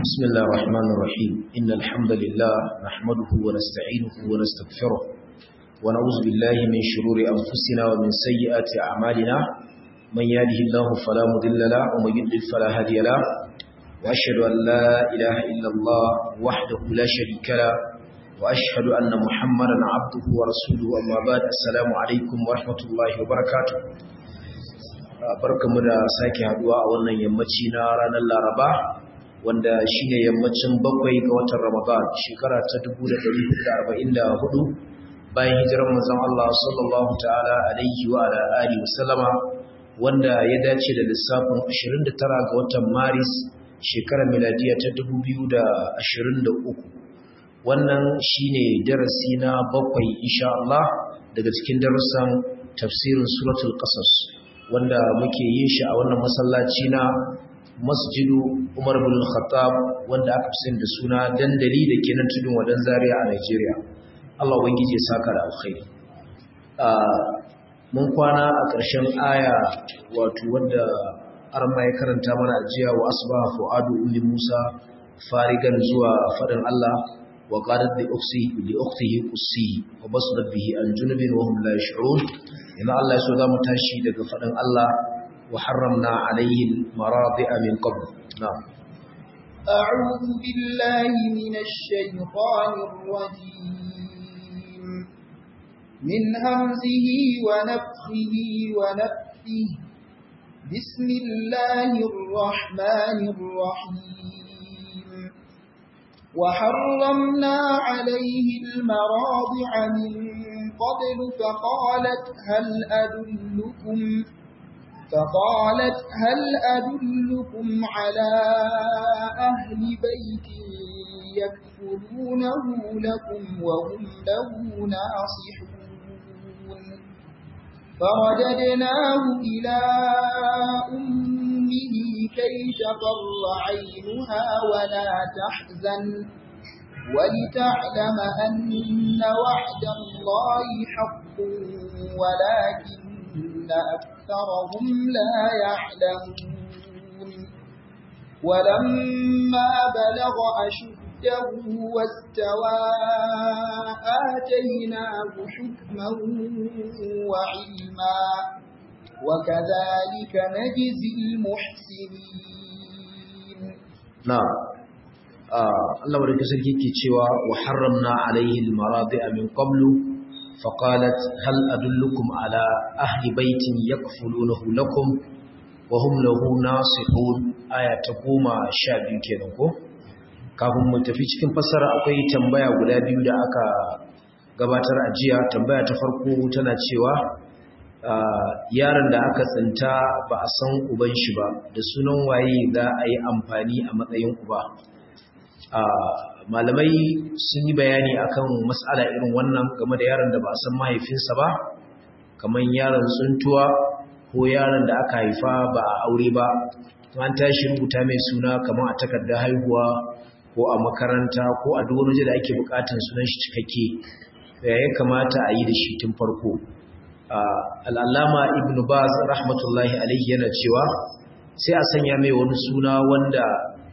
بسم الله الرحمن الرحيم إن الحمد لله نحمده ونستعينه ونستغفره ونعوذ بالله من شرور أنفسنا ومن سيئات أعمالنا من يهده الله فلا مضل له ومن يضلل فلا هادي له وأشهد أن لا إله إلا الله وحده لا شريك له وأشهد أن محمدا عبده ورسوله أما بعد السلام عليكم ورحمة الله وبركاته barkamu da sake haduwa a wannan yammaci na ranar Laraba wanda shine yammacin bakwai ga watan Ramadan shekara ta 1444 bayan hijirar manzon Allah sallallahu ta'ala alaihi wa ala alihi wasallama wanda ya dace da lissafin 29 ga watan Maris shekarar miladiya ta 2023 wannan shine darasi na bakwai insha Allah daga cikin darussan tafsirin suratul qasas wanda muke yin shi a wannan masallaci na masjidu Umar bin Khattab wanda aka fi da suna dandali da ke nan tudun wadan Zaria a Nigeria Allah ubangiji ya saka da alkhairi mun kwana a ƙarshen aya wato wanda arma ya karanta mana jiya wa asbaha fuadu ummi Musa farigan zuwa fadin Allah wa qalat li ukhti li ukhtihi qussi wa basdat bihi an junubin wa hum la yash'urun ina Allah yaso zamu tashi daga fadin Allah wa harramna alayhi maradi'a min qabl na'am أعوذ بالله من الشيطان الرجيم من همزه ونفخه ونفثه بسم الله الرحمن الرحيم وحرمنا عليه المراضع من قبل فقالت هل أدلكم فقالت هل أدلكم على أهل بيت يكفلونه لكم وهم له ناصحون فرددناه إلى أمه كي تقر عينها ولا تحزن ولتعلم أن وعد الله حق ولكن أكثرهم لا يعلمون ولما بلغ أشده واستوى آتيناه حكما وعلما وكذلك نجزي المحسنين نعم Allah wadda sarki ke cewa wa harramna alaihi almaradi'a min qablu faqalat hal adullukum ala ahli baitin yakfulunahu lakum wa hum lahu nasihun aya ta goma sha biyu kenan ko kafin mu tafi cikin fassara akwai tambaya guda biyu da aka gabatar a jiya tambaya ta farko tana cewa yaron da aka tsinta ba a san uban shi ba da sunan waye za a yi amfani a matsayin uba malamai sun yi bayani akan matsala irin wannan game da yaron da ba a san mahaifinsa ba kamar yaron tsuntuwa ko yaron da aka haifa ba a aure ba an tashi rubuta mai suna kamar a takardar haihuwa ko a makaranta ko a duk wani da ake bukatan sunan shi cikakke ya ya kamata a yi da shi tun farko al'allama ibn baz rahmatullahi alaihi yana cewa sai a sanya mai wani suna wanda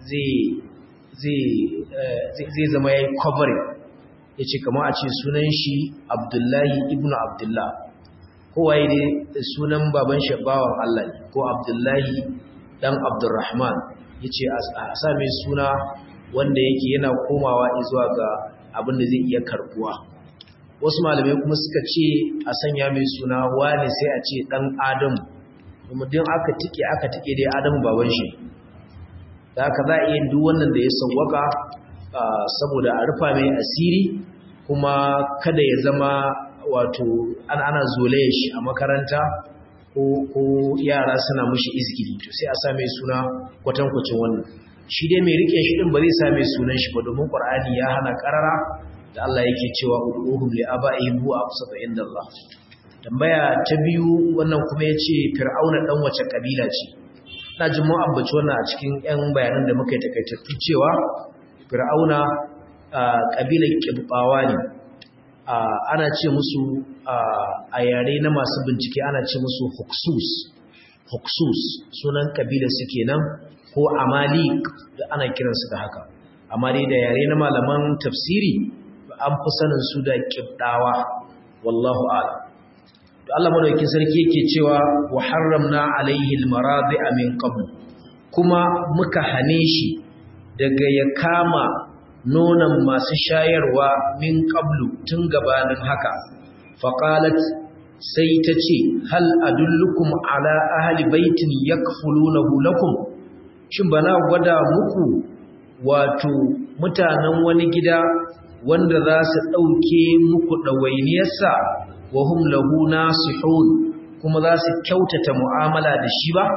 zai zama ya yi covering ya ce kama a ce sunan shi abdullahi ibn abdullah kowaye ne sunan baban shabawan Allah ne ko abdullahi dan abdurrahman ya ce a sami suna wanda yake yana komawa zuwa ga abin da zai iya karbuwa wasu malamai kuma suka ce a sanya mai suna wani sai a ce dan adamu kuma din aka tike aka tike dai adamu baban shi da haka za a iya duk wannan da ya sauwaka saboda a rufa mai asiri kuma kada ya zama wato ana ana zolaye shi a makaranta ko yara suna mushi izgiri to sai a sa mai suna kwatankwacin wannan shi dai mai rike shi din ba zai sa mai sunan shi ba domin qur'ani ya hana karara da Allah yake cewa ud'uhum li aba'ihim huwa aqsatu indallah tambaya ta biyu wannan kuma yace fir'auna dan wace kabila ce na jin mu ambaci wannan a cikin ƴan bayanan da muka yi takaitattu cewa fir'auna kabilar kibbawa ne ana ce musu a yare na masu bincike ana ce musu huksus huksus sunan kabilar su kenan ko amalik da ana kiransu da haka amma dai da yare na malaman tafsiri an fi sanin su da kibdawa wallahu a'lam to Allah madaukakin sarki yake cewa wa harramna alaihi almaradi'a min qabl kuma muka hane shi daga ya kama nonon masu shayarwa min qablu tun gabanin haka faqalat sai ta ce hal adullukum ala ahli baitin yakfulunahu lakum shin bana gwada muku wato mutanen wani gida wanda za su ɗauke muku ɗawainiyarsa wa hum lahu nasihun kuma za su kyautata mu'amala da shi ba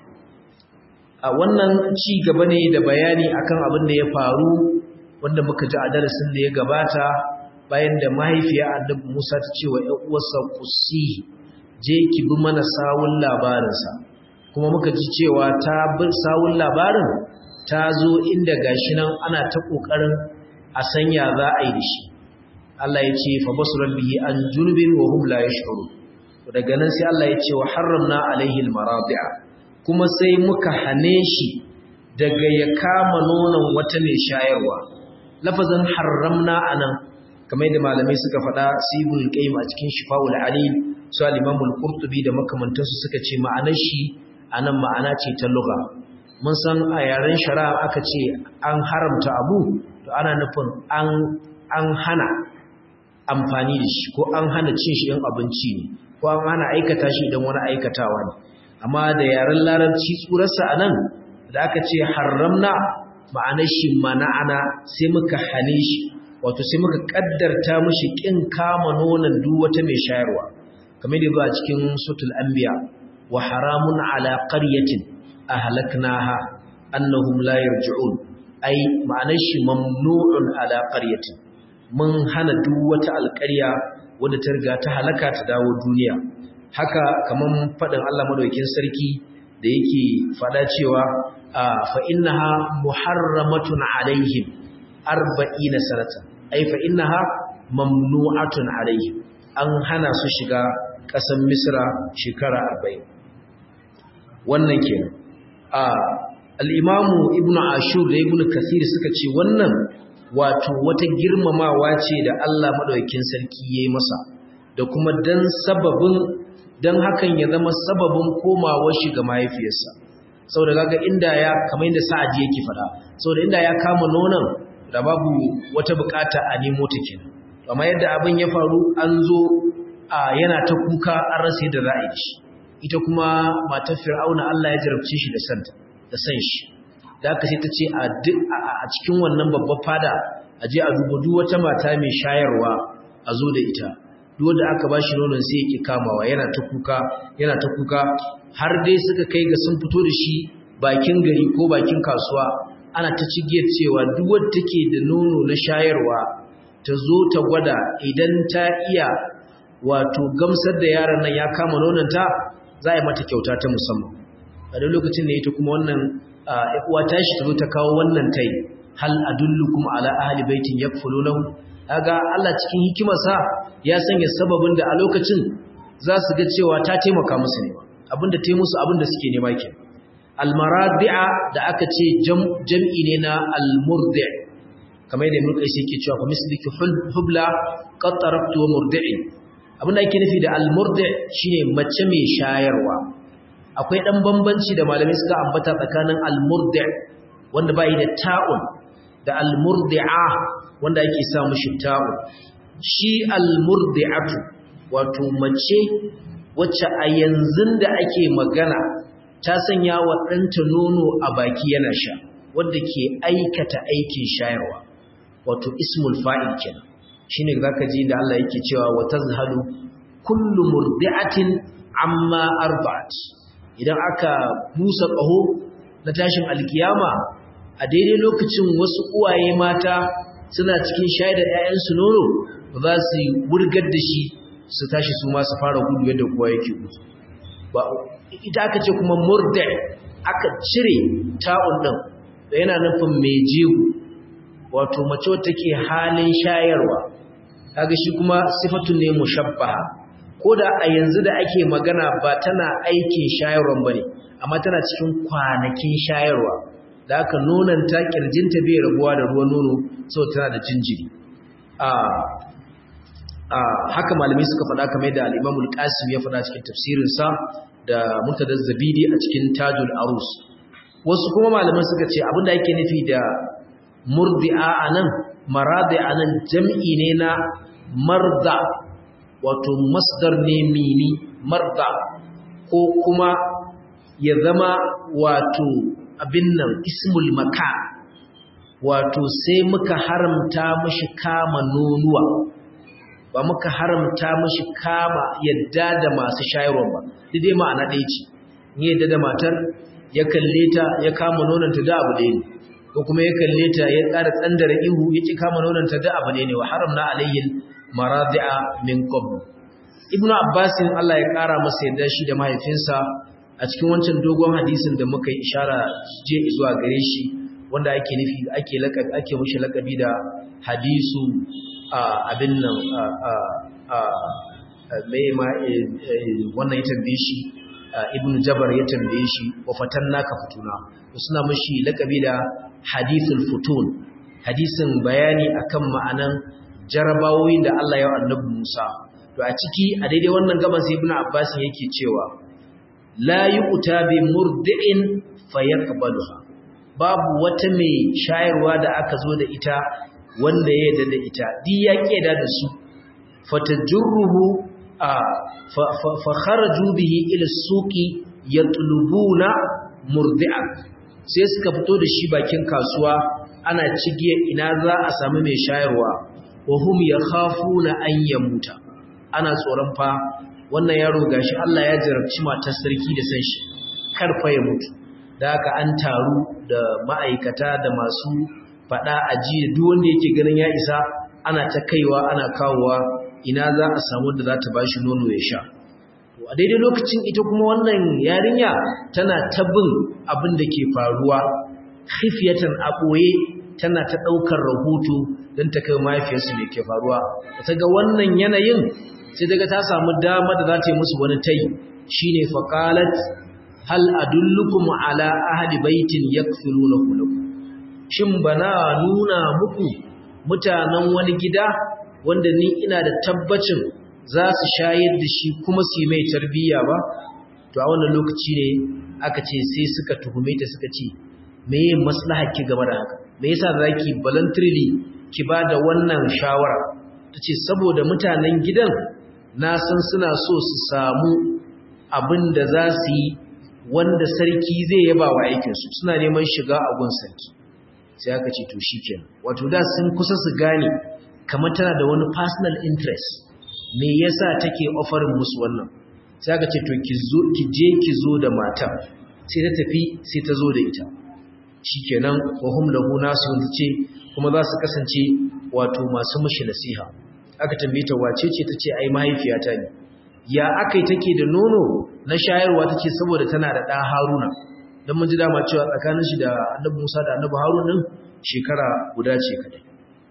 a wannan ci gaba ne da bayani akan abin da ya faru wanda muka ji a darasin da ya gabata bayan da mahaifiya annabi Musa ta ce wa ƴan uwarsa kusi je ki bi mana sawun labarinsa kuma muka ji cewa ta bi sawun labarin ta zo inda gashi nan ana ta kokarin a sanya za a yi da shi Allah ya ce fa basuran bihi an junubin wa hum la yash'urun daga nan sai Allah ya ce wa harramna alaihi almaradi'a kuma sai muka hane shi daga ya kama nonon wata mai shayarwa lafazin harramna anan kamar yadda malamai suka faɗa sibul qayyim a cikin shifa'ul alim su al-imam al-qurtubi da makamantansu suka ce ma'anar shi anan ma'ana ce ta lugha mun san a yaren shari'a aka ce an haramta abu to ana nufin an an hana amfani da shi ko an hana cin shi in abinci ne ko an hana aikata shi idan wani aikatawa ne amma da yaren larabci tsurarsa a nan da aka ce haramna ma'anar shi mana'ana sai muka hane shi wato sai muka kaddarta mashi kin kama nonon duk wata mai shayarwa kamar da ba cikin sutul anbiya wa haramun ala qaryatin ahlaknaha annahum la yarji'un ai ma'anar shi mamnu'un ala qaryatin mun hana duk wata alƙarya wadda ta riga ta halaka ta dawo duniya haka kaman faɗin Allah madaukakin sarki da yake faɗa cewa fa innaha muharramatun alaihim arba'ina sanatan ai fa innaha mamnu'atun alaihim an hana su shiga ƙasar Misra shekara 40 wannan kenan a al-imamu ibnu ashur da ibnu kasir suka ce wannan wato wata girmamawa ce da Allah madaukakin sarki yayi masa da kuma dan sababin dan hakan ya zama sababin komawar shi ga mahaifiyarsa saboda kaga inda ya kamar inda sa'adi yake fada saboda inda ya kama nonon da babu wata bukata a nemo ta kenan amma yadda abin ya faru an zo a yana ta kuka an rasa yadda za a yi shi ita kuma matar fir'auna Allah ya jarabce shi da santa da san shi da aka sai ta ce a cikin wannan babbar fada a je a duba duk wata mata mai shayarwa a zo da ita duk wanda aka ba shi nonon sai yake kamawa yana ta kuka yana ta kuka har dai suka kai ga sun fito da shi bakin gari ko bakin kasuwa ana ta cigiyar cewa duk wanda take da nono na shayarwa ta zo ta gwada idan ta iya wato gamsar da yaron nan ya kama nononta za a yi mata kyauta ta musamman a duk lokacin da ita kuma wannan uwa tashi ta zo ta kawo wannan tai hal adullukum ala ahli baitin yakfulunahu kaga Allah cikin hikimarsa ya sanya sababin da a lokacin za su ga cewa ta taimaka musu ne abinda ta yi musu abinda suke nema ke almaradi'a da aka ce jam'i ne na almurdi' kamar yadda mulkai sai yake cewa fa misliki hubla qad taraktu murdi'i abinda ake nufi da almurdi' shine mace mai shayarwa akwai dan bambanci da malamai suka ambata tsakanin almurdi' wanda bai da ta'un da almurdi'a wanda ake sa mushi ta'un shi almurdi'atu wato mace wacce a yanzu da ake magana ta sanya wa ɗanta nono a baki yana sha wadda ke aikata aikin shayarwa wato ismul fa'il kenan shine zaka ji da Allah yake cewa wa tazhalu kullu murdi'atin amma arba'at idan aka busa ƙaho na tashin alkiyama a daidai lokacin wasu uwaye mata suna cikin shayar da 'ya'yansu nono ba za su wurgar da shi su tashi su ma su fara gudu yadda kowa yake gudu ba ita aka ce kuma murda aka cire ta'un din da yana nufin mai jego wato mace wacce take halin shayarwa kaga shi kuma sifatun ne mushabbaha ko da a yanzu da ake magana ba tana aikin shayarwan bane amma tana cikin kwanakin shayarwa da aka nonanta kirjinta bai rabuwa da ruwan nono sau tana da jinjiri haka malamai suka faɗa kamar da al'imamul qasim ya faɗa cikin tafsirinsa da mutadar zabidi a cikin tajul arus wasu kuma malaman suka ce abinda ake nufi da murdi'a anan maradi anan jam'i ne na marda wato masdar ne mini marda ko kuma ya zama wato abin nan ismul maka wato sai muka haramta mashi kama nonuwa ba muka haramta mashi kama yadda da masu shayarwa ba dai ma'ana ɗaya ce ni yadda da matar ya kalle ta ya kama nonanta da abu ɗaya ne ko kuma ya kalle ta ya ƙara tsandara ihu ya ƙi kama nonanta da abu ɗaya ne wa haramna alayhin maradi'a min qabl ibnu abbasin Allah ya ƙara masa yadda shi da mahaifinsa a cikin wancan dogon hadisin da muka yi ishara je zuwa gare shi wanda ake nufi ake lakabi ake mushi lakabi da hadisu abin nan mai ma wannan ya tambaye shi ibn jabar ya tambaye shi wa fatanna ka futuna suna mushi lakabi da hadithul futun hadisin bayani akan ma'anan jarabawoyin da Allah ya wa annabi Musa to a ciki a daidai wannan gaban sai ibn abbas yake cewa la yu'ta bi murdi'in fayaqbaluha babu wata mai shayarwa da aka zo da ita wanda ya yarda da ita di ya keda da su fatajurruhu fa kharaju bihi ila suqi yatlubuna murdi'an sai suka fito da shi bakin kasuwa ana cigiya ina za a samu mai shayarwa wa hum yakhafuna an yamuta ana tsoron fa wannan yaro gashi Allah ya jarabci matar sarki da san shi karfa ya mutu da haka an taru da ma'aikata da masu fada aji da duk wanda yake ganin ya isa ana ta kaiwa ana kawowa ina za a samu da za ta bashi nono ya sha a daidai lokacin ita kuma wannan yarinya tana tabin abin da ke faruwa khifiyatan a ɓoye tana ta ɗaukar rahoto don ta kai mahaifiyarsu mai ke faruwa ta ga wannan yanayin sai daga ta samu dama da za ta yi musu wani tai shine faqalat hal adullukum ala ahli baitin yakfilunahu lakum shin bana nuna muku mutanen wani gida wanda ni ina da tabbacin za su shayar da shi kuma su yi mai tarbiyya ba to a wannan lokaci ne aka ce sai suka tuhume ta suka ce meye maslaha ki game da haka me yasa zaki voluntarily ki ba da wannan shawara tace saboda mutanen gidan na san suna so su samu abin da za su yi wanda sarki zai yaba wa aikinsu suna neman shiga a gun sarki sai aka ce to shi kenan wato da sun kusa su gane kamar tana da wani personal interest me yasa take offering musu wannan sai aka ce to ki zo ki je ki zo da mata sai ta tafi sai ta zo da ita shikenan wa hum lahu nasu ce kuma za su kasance wato masu mushi nasiha aka tambaye ta wace ce tace ai mahaifiyata ne ya akai take da nono na shayarwa take saboda tana da ɗa Haruna dan mun ji dama cewa tsakanin shi da Annabi Musa da Annabi Harun din shekara guda ce kadai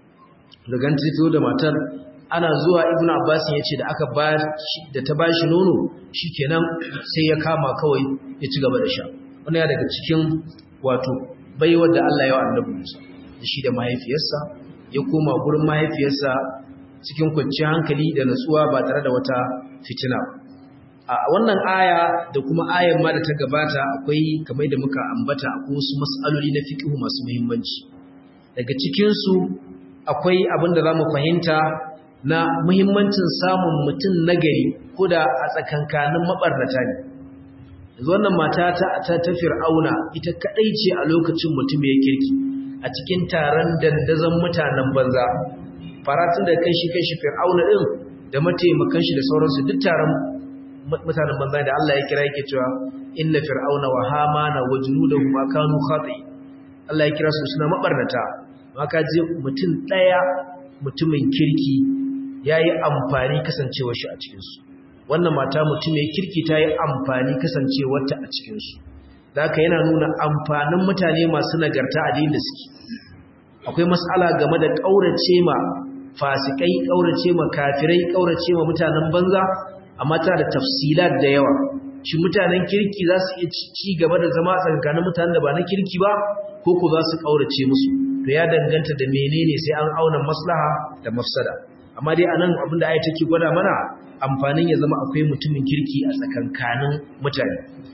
daga ta fito da matar ana zuwa Ibn Abbas ya ce da aka ba da ta bashi nono shikenan sai ya kama kawai ya ci gaba da sha wannan ya daga cikin wato baiwar da Allah ya wa Annabi Musa da shi da mahaifiyarsa ya koma gurin mahaifiyarsa cikin kwanciyar hankali da natsuwa ba tare da wata fitina a wannan aya da kuma ayan ma da ta gabata akwai kamar da muka ambata akwai wasu mas'aloli na fiqh masu muhimmanci daga cikin su akwai abin da zamu fahimta na muhimmancin samun mutum nagari ko da a tsakankanin mabarnata ne yanzu wannan mata ta ta, ta fir'auna ita kadai ce a lokacin mutum ya kirki a cikin taron dandazon mutanen banza faratun da kai shi kai shi fir'auna din da mataimakan shi da sauransu duk taron mutanen banza da Allah ya kira yake cewa inna fir'auna wa hamana wa junudahu ma kanu khati Allah ya kira su suna mabarnata maka ji mutum daya mutumin kirki yayi amfani kasancewar shi a cikin su wannan mata mutum mai kirki ta yi amfani kasancewar ta a cikin su haka yana nuna amfanin mutane masu nagarta a da suke akwai mas'ala game da kaurace ma fasikai kaurace ma kafirai kaurace ma mutanen banza amma ta da tafsilat da yawa shi mutanen kirki za su iya ci gaba da zama a tsakanin mutanen da ba na kirki ba ko ko za su kaurace musu to ya danganta da menene sai an auna maslaha da mafsada amma dai anan abinda ayi take gwada mana amfanin ya zama akwai mutumin kirki a tsakankanin mutane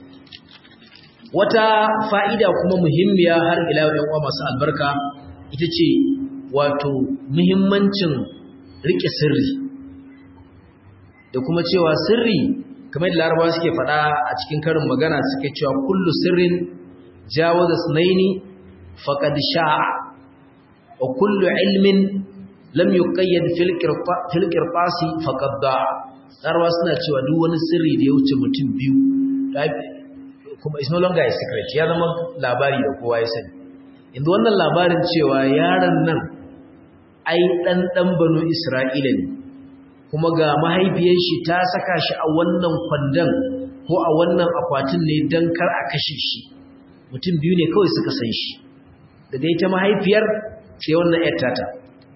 wata fa'ida kuma muhimmiya har ila yan uwa masu albarka ita ce wato muhimmancin rike sirri da kuma cewa sirri kamar da larabawa suke faɗa a cikin karin magana suke cewa kullu sirrin jawaza sunaini faqad sha'a wa kullu ilmin lam yuqayyad fil fil qirtasi faqad da'a larabawa suna cewa duk wani sirri da ya wuce mutum biyu kuma is no longer a secret ya zama labari da kowa ya sani inda wannan labarin cewa yaron nan ai dan dan banu isra'ila ne kuma ga mahaifiyar shi ta saka shi a wannan kwandon ko a wannan akwatin ne don kar a kashe shi mutum biyu ne kawai suka san shi da dai ta mahaifiyar sai wannan yar tata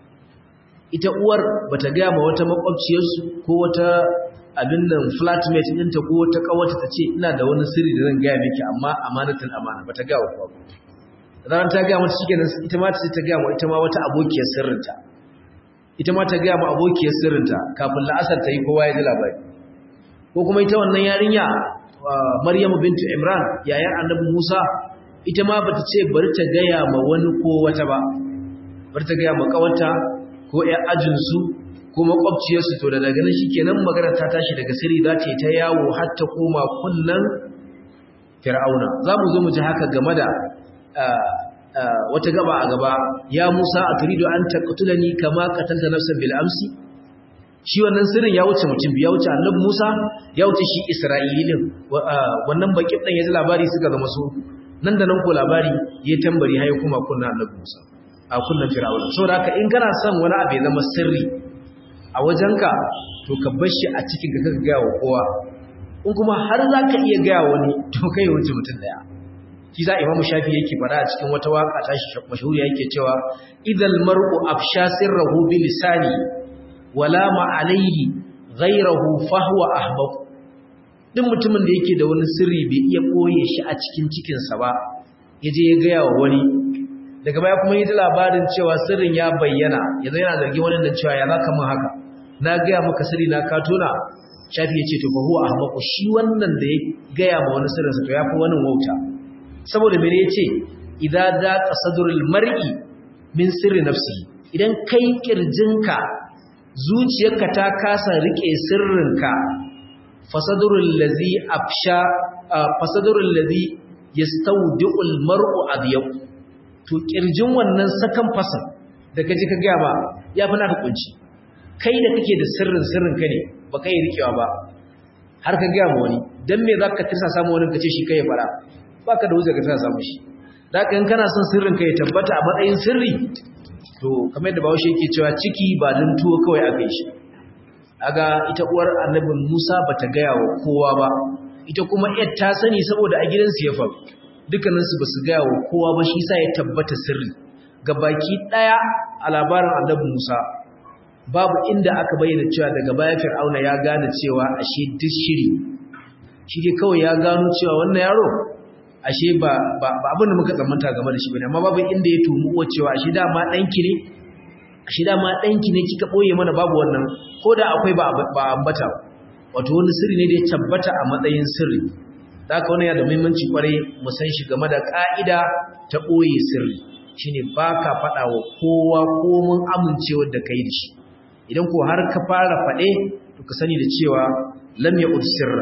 ita uwar bata gaya ma wata makwabciyarsu ko wata abin nan flatmate ɗinta ko wata kawata ta ce ina da wani sirri da zan gaya miki amma amanatul amana bata gaya wa kowa ran ta gaya mata shikenan ita ma ta ta gaya wa ita ma wata abokiyar sirrinta ita ma ta gaya ma abokiyar sirrinta kafin la'asar ta yi kowa ya ji labari ko kuma ita wannan yarinya Maryamu bintu Imran yayan Annabi Musa ita ma bata ce bari ta gaya ma wani ko wata ba bari ta gaya ma kawata ko ƴan ajin su ko makwabciyar su to da daga nan shikenan magana ta tashi daga sirri za ta yi ta yawo har ta koma kunnan Fir'auna za mu zo mu ji haka game da wata gaba a gaba ya Musa a turidu an taqtulani kama qatalta nafsan bil amsi shi wannan sirrin ya wuce mutum ya wuce annabi Musa ya wuce shi Isra'ilin wannan bakin dan yaji labari suka zama su nan da nan ko labari ya tambari hayi kuma kunna annabi Musa a kunnan Fir'auna saboda haka in kana son wani abu ya zama sirri a wajenka to ka bar shi a cikin ka ga wa kowa in kuma har zaka iya ga wani to kai wuce mutum daya shi za imamu shafi yake fara a cikin wata waka ta mashahuriya yake cewa idal mar'u afsha sirrahu bi lisani wala ma alayhi ghayrahu fa huwa ahbab duk mutumin da yake da wani sirri bai iya koye shi a cikin cikin sa ba yaje ya ga yawa wani daga baya kuma yaji labarin cewa sirrin ya bayyana yanzu yana zargin wani da cewa ya zaka mun haka na ga maka sirri na ka tona shafi yace to fa huwa ahbab shi wannan da ya ga ya ma wani sirrin sa to yafi wani wauta saboda mene yace idza daqa sadrul mar'i min sirri nafsi idan kai kirjinka zuciyarka ta kasa rike sirrinka fasadrul ladhi afsha fasadrul ladhi yastawdi'ul mar'u adyab to kirjin wannan sakan fasan da kaje ka ga ba yafi naka kunci kai da kake da sirrin sirrinka ne ba kai rikewa ba har ka ga wani dan me zaka tirsa samu wani kace shi kai fara baka da wuce ka tana samu shi da kan kana son sirrin ka ya tabbata a matsayin sirri to kamar da Bahaushe yake cewa ciki ba dan tuwo kawai aka yi shi aga ita uwar Annabi Musa bata gaya wa kowa ba ita kuma yar ta sani saboda a gidansu ya faru dukkanin su basu gaya wa kowa ba shi yasa ya tabbata sirri gabaki daya a labarin Annabi Musa babu inda aka bayyana cewa daga baya Fir'auna ya gane cewa ashe duk shiri shi dai kawai ya gano cewa wannan yaro ashe ba ba abin da muka tsammanta game da shi bane amma babu inda ya tumu uwa cewa ashe dama danki ne ashe dama danki ne kika boye mana babu wannan ko da akwai ba ba ambata wato wani sirri ne da ya tabbata a matsayin sirri da haka wannan yana da muhimmanci kwarai mu san shi game da ka'ida ta boye sirri shine baka faɗa wa kowa ko mun amincewa da kai da shi idan ko har ka fara faɗe to ka sani da cewa lam ya'ud sirra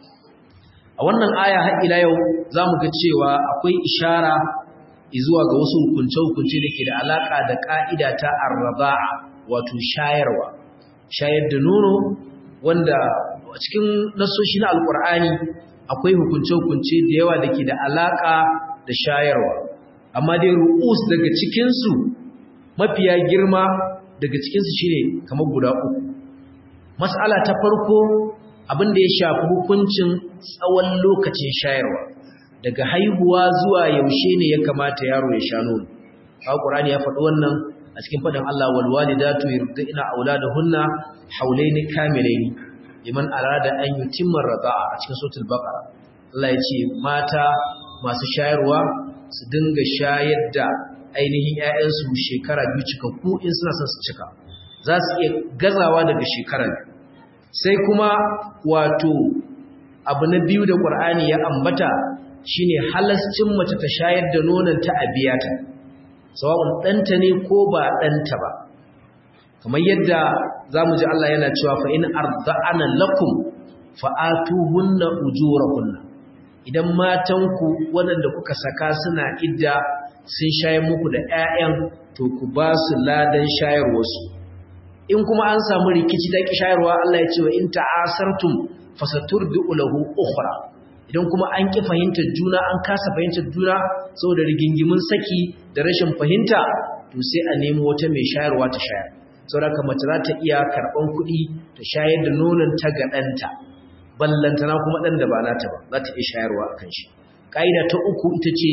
a wannan aya har ila yau za mu ga cewa akwai ishara zuwa ga wasu hukunce-hukunce da ke da alaƙa da ƙa'ida ta arraba'a wato shayarwa shayar da nono wanda a cikin nasoshi na alƙur'ani akwai hukunce-hukunce da yawa da ke da alaƙa da shayarwa amma dai ru'us daga cikinsu mafiya girma daga cikinsu shine kamar guda uku mas'ala ta farko abin da ya shafi hukuncin tsawon lokacin shayarwa daga haihuwa zuwa yaushe ne ya kamata yaro ya sha nono Qur'ani ya faɗi wannan a cikin faɗin Allah wal walidatu yurdina auladahunna hawlaini kamilaini liman arada an yutimma rada'a a cikin suratul baqara Allah ya ce mata masu shayarwa su dinga shayar da ainihin ƴaƴansu shekara biyu cikakku in suna son su cika za su iya gazawa daga shekarar sai kuma wato abu na biyu da Qur'ani ya ambata shine halascin mace ta shayar da nonon ta abiyata sawa'un ɗanta ne ko ba ɗanta ba kamar yadda za mu ji Allah yana cewa fa in arda'ana lakum fa'atuhunna ujurahunna idan matanku waɗanda kuka saka suna idda sun shayar muku da ƴaƴan to ku ba su ladan shayarwarsu in kuma an samu rikici da shayarwa Allah ya ce wa in ta'asartum fasaturdu lahu ukhra idan kuma an ki fahimtar juna an kasa fahimtar juna saboda rigingimin saki da rashin fahimta to sai a nemi wata mai shayarwa ta shayar saboda mace za ta iya karɓan kuɗi ta shayar da nonon ta ga ɗanta ballantana kuma ɗan da ba nata ba za ta iya shayarwa a kan shi ƙa'ida ta uku ita ce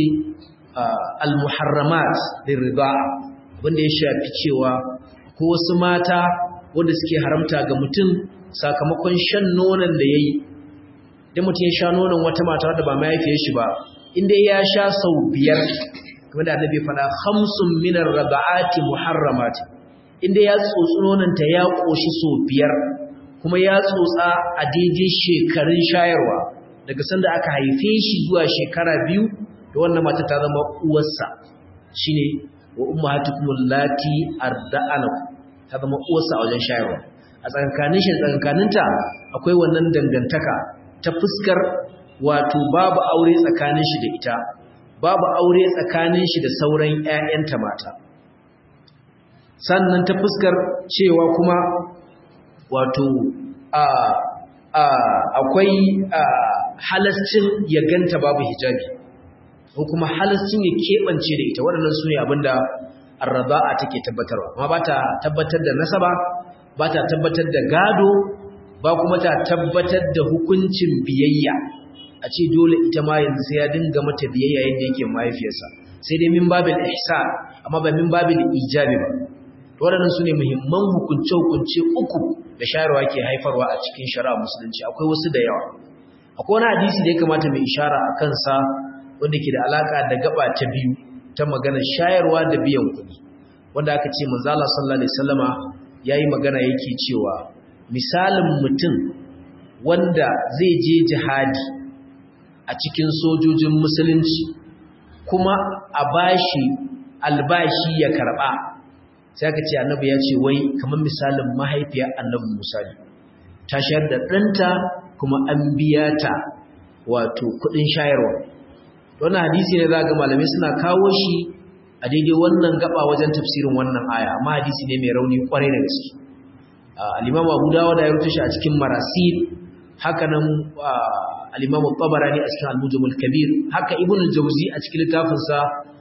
al-muharramat bin riba wanda ya shafi cewa ko wasu mata wanda suke haramta ga mutum sakamakon shan nonon da ya yi da mutum ya sha nonon wata mata da ba mahaifiyar shi ba inda ya sha sau biyar kuma da annabi faɗa hamsin minar raba'ati muharramati inda ya tsotsi nononta ya ƙoshi sau biyar kuma ya tsotsa a daidai shekarun shayarwa daga sanda aka haife shi zuwa shekara biyu da wannan mata ta zama uwarsa shine wa ummahatukum allati arda'anakum ta zama uwarsa a wajen shayarwa a tsakankanin shi tsakankaninta akwai wannan dangantaka ta fuskar wato babu aure tsakanin shi da ita babu aure tsakanin shi da sauran ƴaƴanta mata sannan ta fuskar cewa kuma wato a a akwai halascin ya ganta babu hijabi ko kuma halascin ya keɓance da ita waɗannan su ne abinda arraba'a take tabbatarwa amma ba ta tabbatar da nasaba ba ta tabbatar da gado ba kuma ta tabbatar da hukuncin biyayya a ce dole ita ma yanzu sai ya dinga mata biyayya yadda yake mahaifiyarsa sai dai min babil ihsan amma ba min babil ijabi ba to waɗannan su ne muhimman hukunce-hukunce uku da shayarwa ke haifarwa a cikin shari'a musulunci akwai wasu da yawa akwai wani hadisi da ya kamata mai ishara a kansa wanda ke da alaka da gaba ta biyu ta magana shayarwa da biyan kuɗi wanda aka ce manzala sallallahu alaihi wasallama yayi magana yake cewa misalin mutum wanda zai je jihadi a cikin sojojin musulunci kuma a bashi albashi ya karba sai aka ce annabi ya ce wai kamar misalin mahaifiyar annabi Musa ne ta shayar da ɗanta kuma an biya ta wato kuɗin shayarwa wannan hadisi ne za ga malamai suna kawo shi a daidai wannan gaba wajen tafsirin wannan aya amma hadisi ne mai rauni kwarai da gaske al-Imam Abu Dawud ya rubuta shi a cikin Marasil haka nan al-Imam Tabarani a cikin Al-Mujam al-Kabir haka Ibn al-Jawzi a cikin littafin sa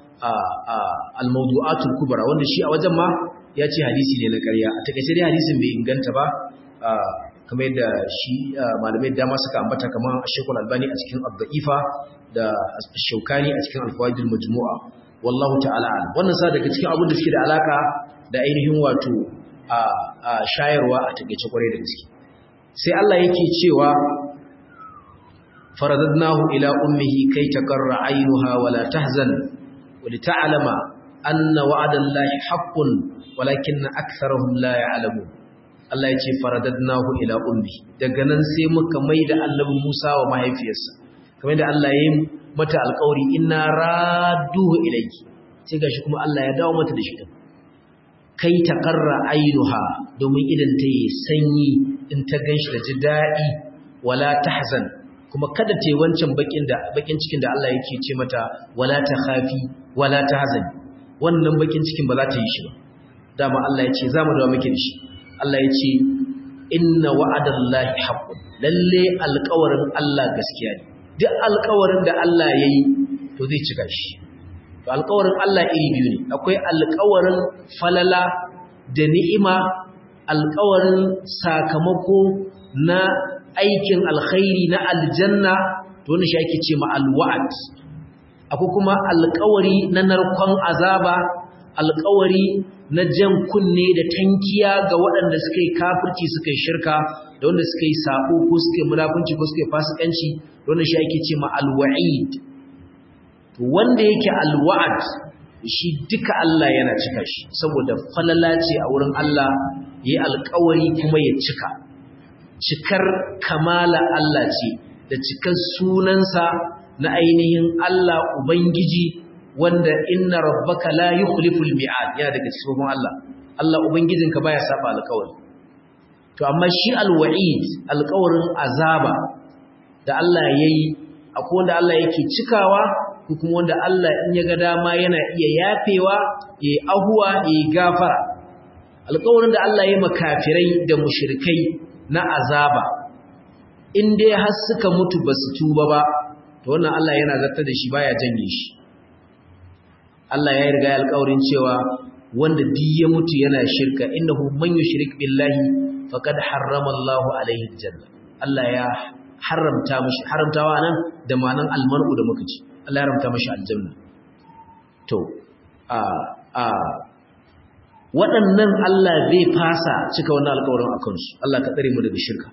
al-Mawdu'atul Kubra wanda shi a wajen ma ya ce hadisi ne na ƙarya a takaice dai hadisin bai inganta ba kamar yadda shi malamai dama suka ambata kamar Sheikhul Albani a cikin Ad-Da'ifa da Shaukani a cikin Al-Fawaidul Majmu'a wallahu ta'ala wannan sa daga cikin abin da suke da alaka da ainihin wato a shayarwa a takeice kwarai da gaske sai Allah yake cewa faradadnahu ila ummihi kai taqarra aynuha wala tahzan wa lita'lama anna wa'dallahi haqqun walakinna aktharuhum la ya'lamun Allah ya ce faradadnahu ila ummi daga nan sai muka maida annabi Musa wa mahaifiyarsa kamar da Allah ya yi mata alƙawari inna radduhu ilayki sai gashi kuma Allah ya dawo mata da shi kai ta qarra ainuha domin idan ta yi sanyi in ta ganshi da ji dadi wala tahzan kuma kada ta yi wancan bakin da bakin cikin da Allah yake ce mata wala takhafi wala tahzan wannan bakin cikin ba za ta yi shi ba dama Allah ya ce za mu dawo miki da shi Allah ya ce inna wa'adallahi haqqun lalle alƙawarin Allah gaskiya ne duk alƙawarin da Allah yayi to zai cika shi to alƙawarin Allah iri biyu ne akwai alƙawarin falala da ni'ima alƙawarin sakamako na aikin alkhairi na aljanna to wannan shi ake ce ma alwa'd akwai kuma alƙawari na narkon azaba alƙawari na jan kunne da tankiya ga waɗanda suka yi kafirci suka yi shirka da wanda suka yi sabo ko suka yi munafunci ko suka yi fasikanci da wanda shi ake ce ma alwa'id to wanda yake alwa'ad shi duka Allah yana cika shi saboda falala ce a wurin Allah yayi alƙawari kuma ya cika cikar kamala Allah ce da cikar sunansa na ainihin Allah Ubangiji wanda inna rabbaka la yukhliful mi'ad yana daga cikin Allah Allah ubangijinka baya saba alƙawari to amma shi alwa'id alƙawarin azaba da Allah yayi akwai wanda Allah yake cikawa ko kuma wanda Allah in ya ga dama yana iya yafewa ya ahuwa ya gafara alƙawarin da Allah ya makafirai da mushrikai na azaba in dai har suka mutu basu tuba ba to wannan Allah yana zartar da shi baya janye shi Allah ya riga ya alƙawarin cewa wanda duk ya mutu yana shirka innahu man yushrik billahi faqad harrama Allahu alaihi aljanna Allah ya haramta mishi haramtawa nan da manan almanu da muka ci Allah ya haramta mishi aljanna to a a waɗannan Allah zai fasa cika wannan alƙawarin akan su Allah ka tsare mu daga shirka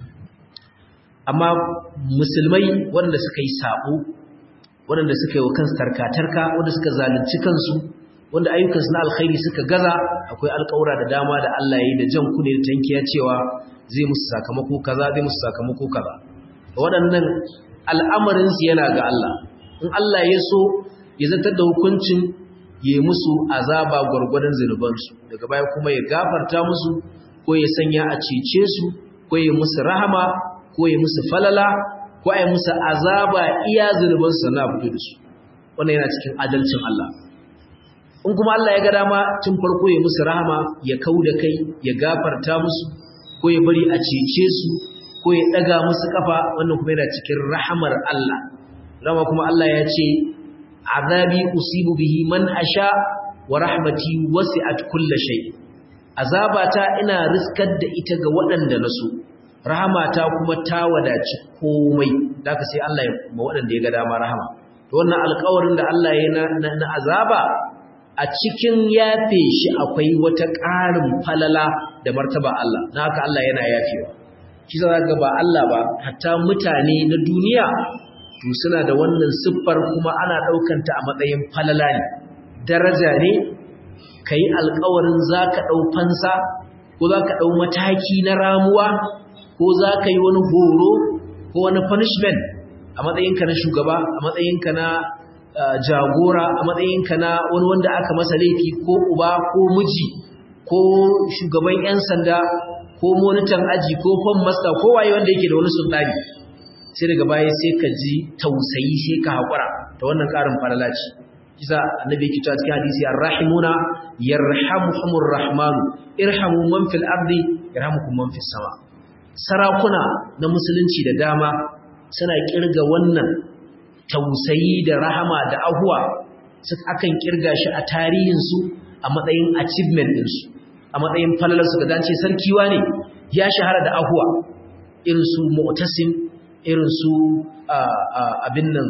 amma musulmai waɗanda suka yi sabo waɗanda suka yi wa kansu tarkatarka wanda suka zalunci kansu wanda ayyukansu na alkhairi suka gaza akwai alƙawura da dama da Allah ya yi da jan kune da tankiya cewa zai musu sakamako kaza zai musu sakamako kaza waɗannan al'amarinsu yana ga Allah in Allah ya so ya zartar da hukuncin ya yi musu azaba gwargwadon zunubansu daga baya kuma ya gafarta musu ko ya sanya a cece su ko ya musu rahama ko ya musu falala ko ai musu azaba iya zunuban su na fito da su wannan yana cikin adalcin Allah in kuma Allah ya ga dama tun farko ya musu rahama ya kauda kai ya gafarta musu ko ya bari a cece su ko ya daga musu kafa wannan kuma yana cikin rahamar Allah rama kuma Allah ya ce azabi usibu bihi man asha wa rahmati wasi'at kulli shay azabata ina riskar da ita ga waɗanda na so rahamata kuma ta wadaci komai da ka sai Allah ya ma waɗanda ya ga dama rahama to wannan alƙawarin da Allah ya na, na, azaba a cikin yafe shi akwai wata ƙarin falala da martaba Allah na haka Allah yana yafewa shi za ga ba Allah ba hatta mutane na duniya to suna da wannan siffar kuma ana ɗaukanta a matsayin falala ne daraja ne ka yi alƙawarin za ka ɗau fansa ko za ka ɗau mataki na ramuwa ko za ka yi wani horo ko wani punishment a matsayinka na shugaba a matsayinka na jagora a matsayinka na wani wanda aka masa laifi ko uba ko miji ko shugaban 'yan sanda ko monitan aji ko fan master ko waye wanda yake da wani sultani sai daga baya sai ka ji tausayi sai ka haƙura ta wannan ƙarin falalaci kisa annabi yake cewa cikin hadisi arrahimuna yarhamuhumur rahmanu irhamu man fil ardi yarhamukum man fis sama sarakuna na musulunci da dama suna kirga wannan tausayi da rahama da ahuwa suka akan kirga shi a tarihinsu a matsayin achievement ɗinsu a matsayin falalarsu ga dace sarkiwa ne ya shahara da ahuwa irin su mu'tasim irin su abin nan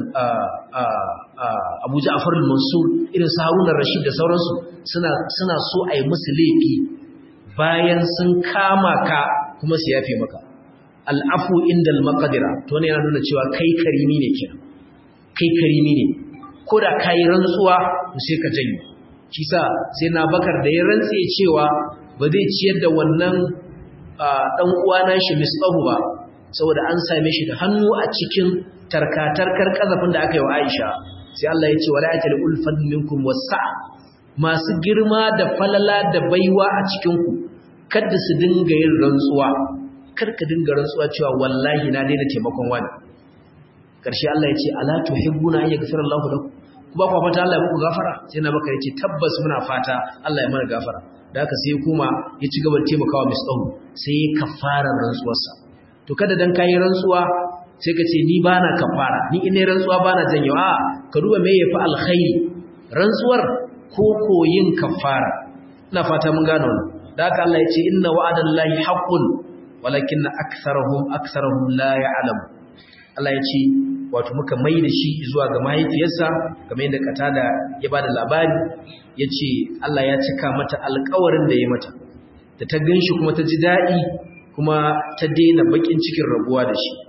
abu ja'far al-mansur irin su haruna rashid da sauransu suna so a yi musu laifi bayan sun kama ka kuma su yafe maka al'afu inda al-maqdira to ne yana nuna cewa kai karimi ne kenan kai karimi ne ko da kai rantsuwa to sai ka janye shi sa sai na bakar da ya rantse cewa ba zai ciyar da wannan dan uwa na shi misbahu ba saboda an same shi da hannu a cikin tarkatarkar kazafin da aka yi wa Aisha sai Allah ya ce wala atal ulfan minkum wasa masu girma da falala da baiwa a cikin ku kada su dinga yin rantsuwa kar ka dinga rantsuwa cewa wallahi na daina taimakon wani karshe Allah ya ce ala tuhibbuna an yaghfira Allahu lakum ku ba ku fata Allah ya muku gafara sai na baka yace tabbas muna fata Allah ya mana gafara da haka sai kuma ya ci gaba da taimakawa misdahu sai ya kafara rantsuwarsa to kada dan kai rantsuwa sai ka ce ni bana kafara ni ina rantsuwa bana janyo a ka duba me yafi alkhairi rantsuwar ko koyin kafara ina fata mun gano wannan da haka Allah ya ce inna wa'adallahi haqqun walakin aktharuhum aktharuhum la ya'lamu Allah ya ce wato muka mai da shi zuwa ga mahaifiyarsa kamar yadda katada ya ba da labari ya ce Allah ya cika mata alkawarin da ya mata da ta gan shi kuma ta ji daɗi kuma ta daina baƙin cikin rabuwa da shi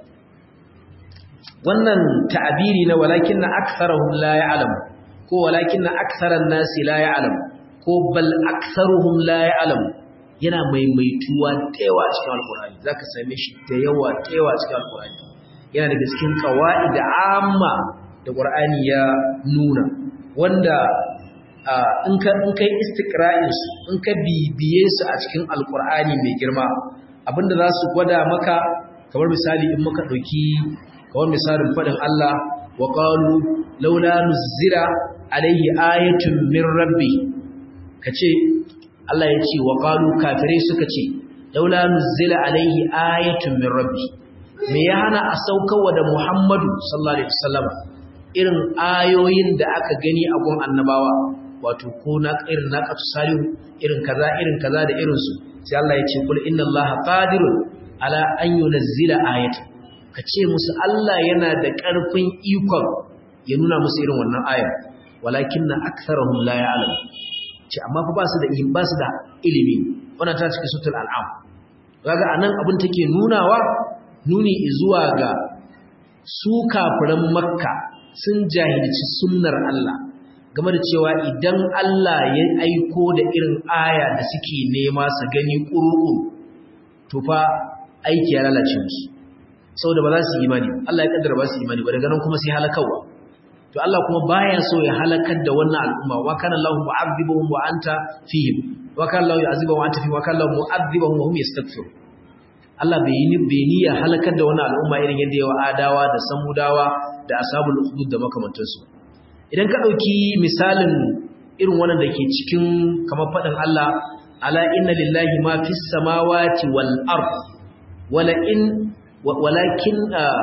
wannan ta'abiri na walakin na aksarahum la ya'lam ko walakin na aksaran nasi la ya'lam ko bal aksaruhum la ya'lam yana maimaituwa da yawa a cikin alkurani zaka same shi da yawa da yawa a cikin alkurani yana daga cikin qawaid amma da qur'ani ya nuna wanda in ka in kai istiqra'in su in ka bibiye su a cikin alkurani mai girma abinda za su gwada maka kamar misali in muka dauki kamar misalin fadin Allah wa qalu laula nuzira alaihi ayatun min rabbi kace Allah ya ce wa qalu kafirai suka ce laula nuzila alaihi ayatun min rabbi me ya hana a saukarwa da Muhammadu sallallahu alaihi wasallam irin ayoyin da aka gani a gun annabawa wato ko na irin na salihu irin kaza irin kaza da irin su sai Allah ya ce kul inna Allaha qadirun ala an yunzila ayatan kace musu Allah yana da ƙarfin ikon ya nuna musu irin wannan aya walakinna aktharuhum la ya'lamun ce amma fa ba su da ba su da ilimi wannan ta cikin sutul al'am kaga anan abin take nunawa nuni zuwa ga su kafiran makka sun jahilci sunnar Allah game da cewa idan Allah ya aiko da irin aya da suke nema su gani ƙuru'u to fa aiki ya lalace musu saboda ba za su yi imani Allah ya kaddara ba su yi imani ba daga nan kuma sai halakawa to Allah kuma baya so ya halakar da wannan al'umma wa kana Allahu mu'adhibuhum wa anta fihim wa kana Allahu yu'adhibuhum wa anta fihim wa kana Allahu mu'adhibuhum wa hum yastaghfirun Allah bai yi bai ni ya halakar da wannan al'umma irin yadda yawa adawa da samudawa da ashabul ukhdud da makamantansu idan ka dauki misalin irin wannan da ke cikin kamar fadin Allah ala inna lillahi ma fis samawati wal ard wala in walakin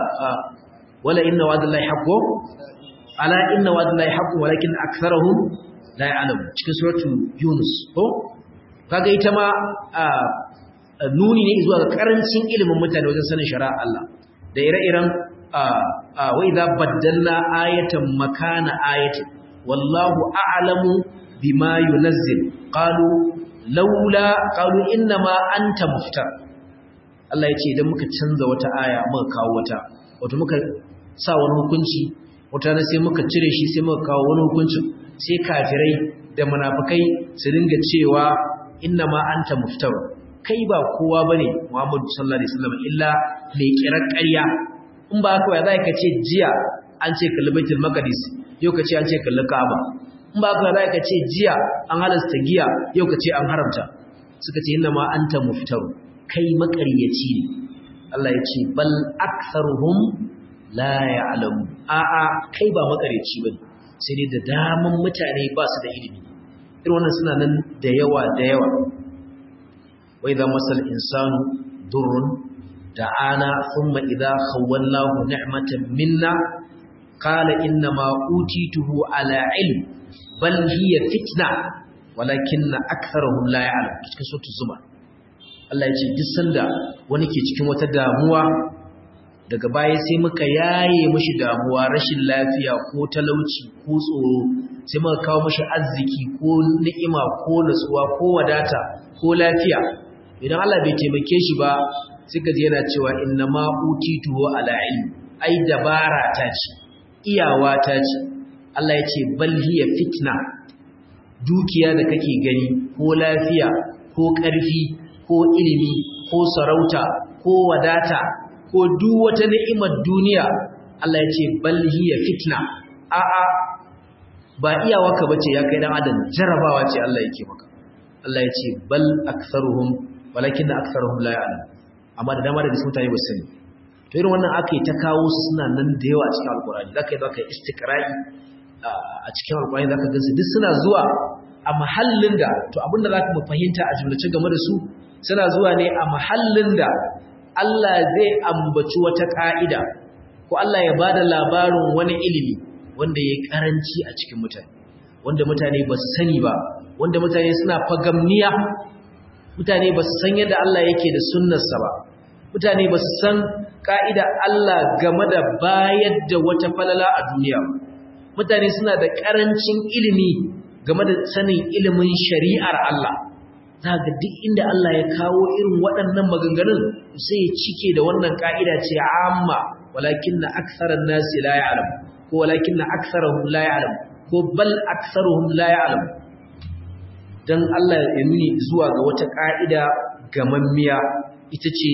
wala inna wa'dallahi haqqun ala inna wa'dallahi haqqun walakin aktharuhum la ya'lamun cikin suratul yunus ko kaga ita ma nuni ne zuwa ga karancin ilimin mutane wajen sanin shari'a Allah da ire-iren wa idza baddalna ayatan makana ayatin wallahu a'lamu bima yunazzil qalu laula qalu inna ma anta muftar Allah ya ce idan muka canza wata aya muka kawo wata wato muka sa wani hukunci wata na sai muka cire shi sai muka kawo wani hukuncin sai kafirai da munafikai su dinga cewa inna ma anta muftar kai ba kowa bane Muhammadu sallallahu alaihi wasallam illa mai kirar ƙarya in ba haka za ka ce jiya an ce kalli baitul maqdis yau ka ce an ce kalli ka'aba in ba haka za ka ce jiya an halasta giya yau ka ce an haramta suka ce inna ma anta muftar kai makaryaci ne Allah ya ce bal aktharuhum la ya'lamu a'a kai ba makaryaci bane sai dai da daman mutane ba su da ilimi irin wannan suna nan da yawa da yawa wa idza masal insanu durrun da'ana thumma idza khawwalnahu ni'matan minna qala inna ma utituhu ala ilm bal hiya fitna walakinna aktharuhum la ya'lam cikin suratul zumar Allah ya ce duk sanda wani ke cikin wata damuwa daga baya sai muka yaye mishi damuwa rashin lafiya ko talauci ko tsoro sai muka kawo mishi arziki ko ni'ima ko nutsuwa ko wadata ko lafiya idan Allah bai taimake shi ba sai ka ji yana cewa inna ma utitu ala ilmi ai dabara ta ce iyawa ta ce Allah ya ce bal hiya fitna dukiya da kake gani ko lafiya ko ƙarfi ko ilimi ko sarauta ko wadata ko duk wata ni'imar duniya Allah ya ce bal hiya fitna a a ba iyawarka bace ya kai dan adam jarabawa ce Allah yake maka Allah ya ce bal aktharuhum walakin aktharuhum la ya'lam amma da dama da mutane ba sani to irin wannan akai ta kawo su suna nan da yawa a cikin alqur'ani zaka yi zaka istiqra'i a cikin alqur'ani zaka gansu duk suna zuwa a mahallin da to abinda zaka mu fahimta a jumlace game da su suna zuwa ne a mahallin da Allah zai ambaci wata ƙa'ida ko Allah ya bada labarin wani ilimi wanda ya karanci a cikin mutane wanda mutane ba su sani ba wanda mutane suna fagamniya mutane ba su san yadda Allah yake da sunnarsa ba mutane ba su san ka'ida Allah game da bayar da wata falala a duniya mutane suna da ƙarancin ilimi game da sanin ilimin shari'ar Allah za ga duk inda Allah ya kawo irin waɗannan maganganun sai ya cike da wannan ka'ida ce amma walakin na aksarar nasi la ya'lam ko walakin na aksarahum la ya'lam ko bal aksaruhum la ya'lam dan Allah ya nuni zuwa ga wata ka'ida gamammiya ita ce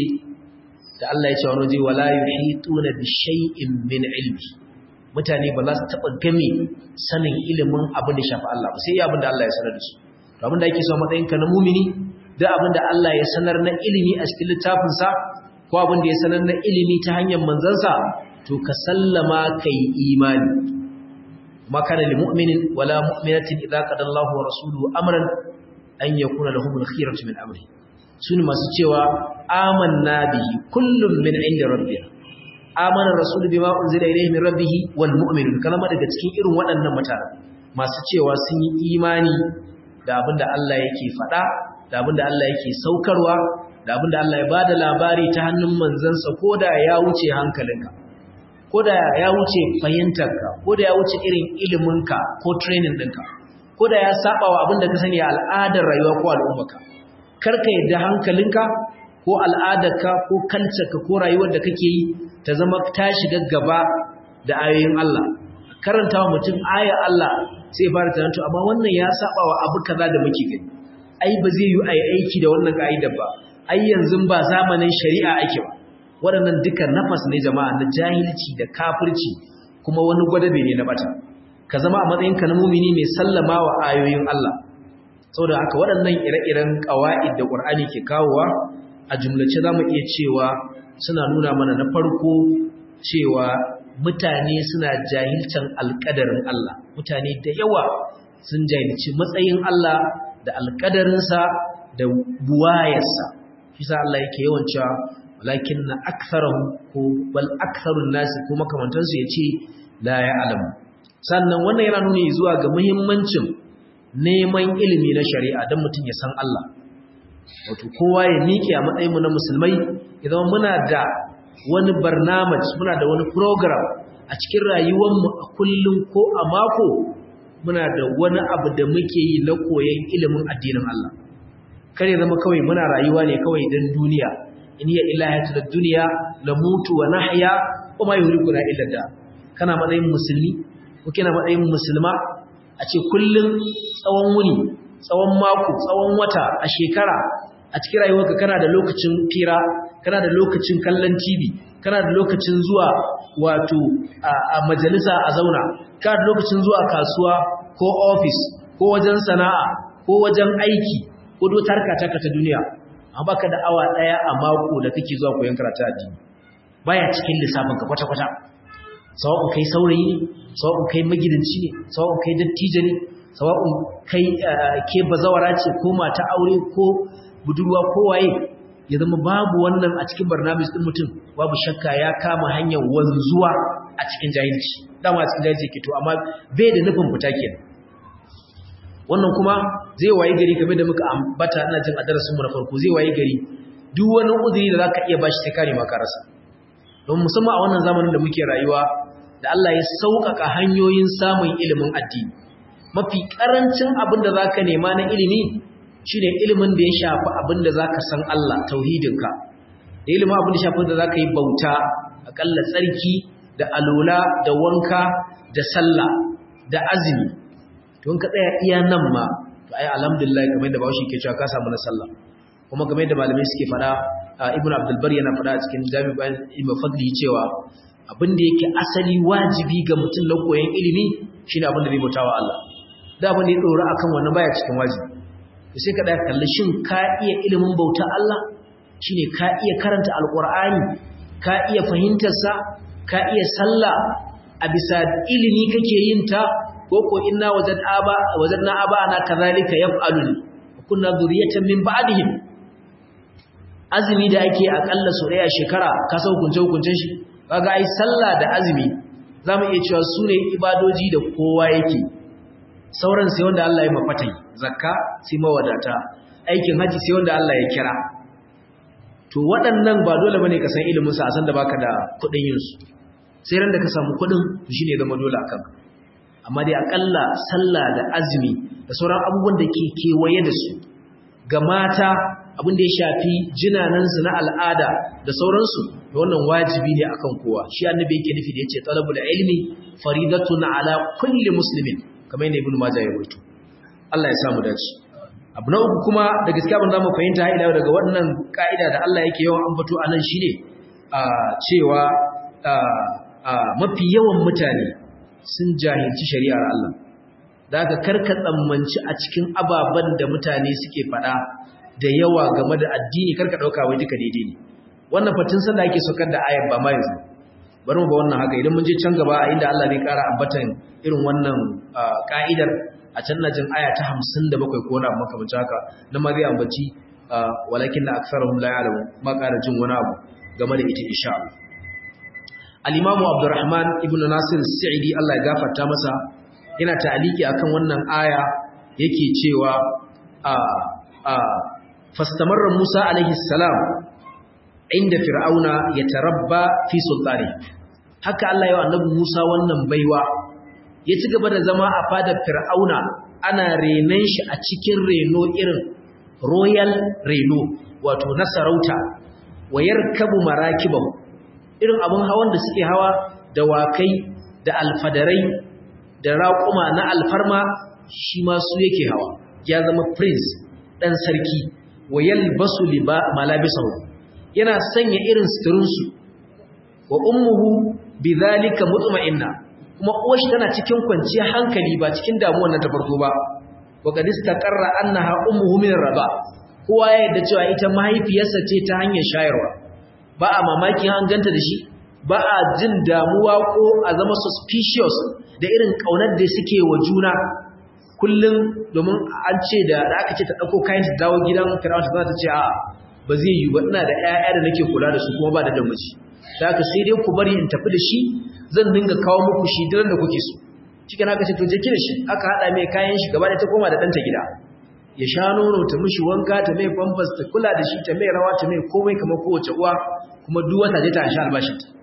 da Allah ya ce wani zai wala yuhituna bi shay'in min ilmi mutane ba za su taba game sanin ilimin abin da shafi Allah ba sai abin da Allah ya sanar da su to abin da yake so matsayin ka na mumini da abin da Allah ya sanar na ilimi a cikin littafin sa ko abin da ya sanar na ilimi ta hanyar manzansa to ka sallama kai imani ma kana lil mu'minin wala mu'minatin idza qada Allahu wa rasuluhu amran an yakuna lahumul khiyaratu min amri sune masu cewa amanna bihi kullum min inda rabbina amana rasulu bima unzila ilayhi min rabbih wal mu'minun kalama daga cikin irin waɗannan mutane masu cewa sun yi imani da abinda Allah yake faɗa da abinda Allah yake saukarwa da abinda Allah ya bada labari ta hannun manzansa koda ya wuce hankalinka koda ya wuce fahimtarka koda ya wuce irin iliminka ko training ɗinka koda ya saba wa abinda ka sani a al'adar rayuwa ko al'ummarka karka yadda hankalinka ko al'adarka ko kalcarka ko rayuwar da kake yi ta zama ta shiga gaba da ayoyin Allah karanta wa mutum ayar Allah sai fara tunanto amma wannan ya saba wa abu kaza da muke gani ai ba zai yi ai aiki da wannan ka'idar ba ai yanzu ba zamanin shari'a ake ba waɗannan duka nafas ne jama'a na jahilci da kafirci kuma wani gwadabe ne na bata ka zama a matsayinka na mumini mai sallama wa ayoyin Allah saboda haka waɗannan ire-iren ƙawa'id da ƙur'ani ke kawowa a jumlace za mu iya cewa suna nuna mana na farko cewa mutane suna jahilcan alƙadarin Allah mutane da yawa sun jahilci matsayin Allah da alƙadarinsa da buwayarsa shi sa Allah yake yawan cewa walakin na aksarahum ko bal aksarun nasi ko makamantansu ya ce la ya alamu sannan wannan yana nuni zuwa ga muhimmancin neman ilimi na shari'a don mutum ya san Allah wato kowa ya miƙe a matsayinmu na musulmai idan muna da wani barnamaj muna da wani program a cikin rayuwarmu a kullum ko a mako muna da wani abu da muke yi na koyon ilimin addinin Allah kar ya zama kawai muna rayuwa ne kawai don duniya in ya ilahatu da duniya la mutu wa nahya wa ma yuhlikuna illa da kana matsayin musulmi ko kina matsayin musulma a ce kullum tsawon wuni tsawon mako tsawon wata a shekara a cikin rayuwarka kana da lokacin fira kana da lokacin kallon TV kana da lokacin zuwa wato a majalisa a zauna kana da lokacin zuwa kasuwa ko office ko wajen sana'a ko wajen aiki ko dotar ka ta duniya amma baka da awa daya a mako da kake zuwa koyon karatu addini baya cikin lissafin ka kwata-kwata sawa'un kai saurayi ne sawa'un kai magidanci ne sawa'un kai dattijo ne sawa'un kai ke bazawara ce ko mata aure ko budurwa ko waye ya zama babu wannan a cikin barnamis din mutum babu shakka ya kama hanyar wanzuwa a cikin jahilci dama a cikin jahilci ke to amma bai da nufin fita kenan wannan kuma zai waye gari kamar da muka ambata ina jin a darasin mu na farko zai waye gari duk wani uzuri da zaka iya bashi sai kare maka rasa don musamman a wannan zamanin da muke rayuwa da Allah ya sauƙaƙa hanyoyin samun ilimin addini mafi ƙarancin abin da za ka nema na ilimi shi ne ilimin da ya shafi abin da za ka san Allah tauhidinka da ilimin abin da shafi da za ka yi bauta aƙalla tsarki da alola da wanka da sallah da azumi don ka tsaya iya nan ma to ai alhamdulillah kamar da bawashi ke cewa ka samu na sallah kuma kamar da malamai suke faɗa ibn abdul bar yana faɗa a cikin jami'an ibn fadli cewa abin da yake asali wajibi ga mutum na koyon ilimi shine abin da zai bautawa Allah da abin da ya dora akan wannan baya cikin wajibi to sai ka da kalli shin ka iya ilimin bauta Allah shine ka iya karanta alqur'ani ka iya fahimtar sa ka iya sallah a bisa ilimi kake yin ta ko ko inna wajad aba wajadna aba ana kazalika yaf'alun kunna zuriyatan min ba'dihim azumi da ake akalla so daya shekara ka san hukunce hukuncen shi kaga ai sallah da azumi zamu iya cewa sune ibadoji da kowa yake sauran sai wanda Allah ya mafatai zakka sai mawadata aikin haji sai wanda Allah ya kira to waɗannan ba dole bane ka san ilimin sa a san da baka da kuɗin yin su sai ran da ka samu kuɗin shine zama dole akan amma dai akalla sallah da azumi da sauran abubuwan da ke kewaye da su ga mata abin da ya shafi jinanansu na al'ada da sauransu da wannan wajibi ne akan kowa shi annabi yake nufi da yace talabul ilmi faridatun ala kulli muslimin kamar yadda ibnu majah ya rubuta Allah ya samu dace abu na uku kuma da gaskiya ban zamu fahimta ila daga wannan ka'ida da Allah yake yawan ambato anan shine a cewa mafi yawan mutane sun jahilci shari'ar Allah da aka karka tsammanci a cikin ababen da mutane suke faɗa da yawa game da addini karka ɗauka wai duka daidai ne wannan fatin sanda ake saukar da ayar ba ma yanzu bari mu ba wannan haka idan mun je can gaba a inda Allah zai ƙara ambatan irin wannan ka'idar a can na jin aya ta hamsin da bakwai ko na makamancin haka na ma zai ambaci walakin na aksarahum la ya'lamu ma ƙara jin wani abu game da ita insha Allah al-imamu Abdurrahman ibn Nasir Sa'idi Allah ya gafarta masa yana ta'aliki akan wannan aya yake cewa a a fastamarra Musa alaihi salam inda fir'auna yatarabba fi sultani haka Allah ya annabi Musa wannan baiwa ya ci gaba da zama a fadar fir'auna ana renon shi a cikin reno irin royal reno wato na sarauta wayar kabu marakibahu irin abun hawan da suke hawa da wakai da alfadarai da raƙuma na alfarma shi ma su yake hawa ya zama prince ɗan sarki wayal basu liba malabisahu yana sanya irin suturinsu wa ummuhu bidhalika mutma'inna kuma uwarshi tana cikin kwanciyar hankali ba cikin damuwar nan ta farko ba wa qad istaqarra annaha ummuhu min raba kowa ya yarda cewa ita mahaifiyarsa ce ta hanyar shayarwa ba a mamakin an ganta da shi ba a jin damuwa ko a zama suspicious da irin kaunar da suke wa juna kullum domin an ce da aka ce ta dauko kayan ta dawo gidan Fir'auna za ta ce a ba zai yi ba ina da ƴaƴa da nake kula da su kuma ba da damaci da haka sai dai ku bari in tafi da shi zan dinga kawo muku shi duk da kuke so cikin haka ce to je kira shi aka hada mai kayan shi gaba da ta koma da danta gida ya sha nono ta mishi wanka ta mai pampers ta kula da shi ta mai rawa ta mai komai kamar kowace uwa kuma duk wata je ta sha albashin ta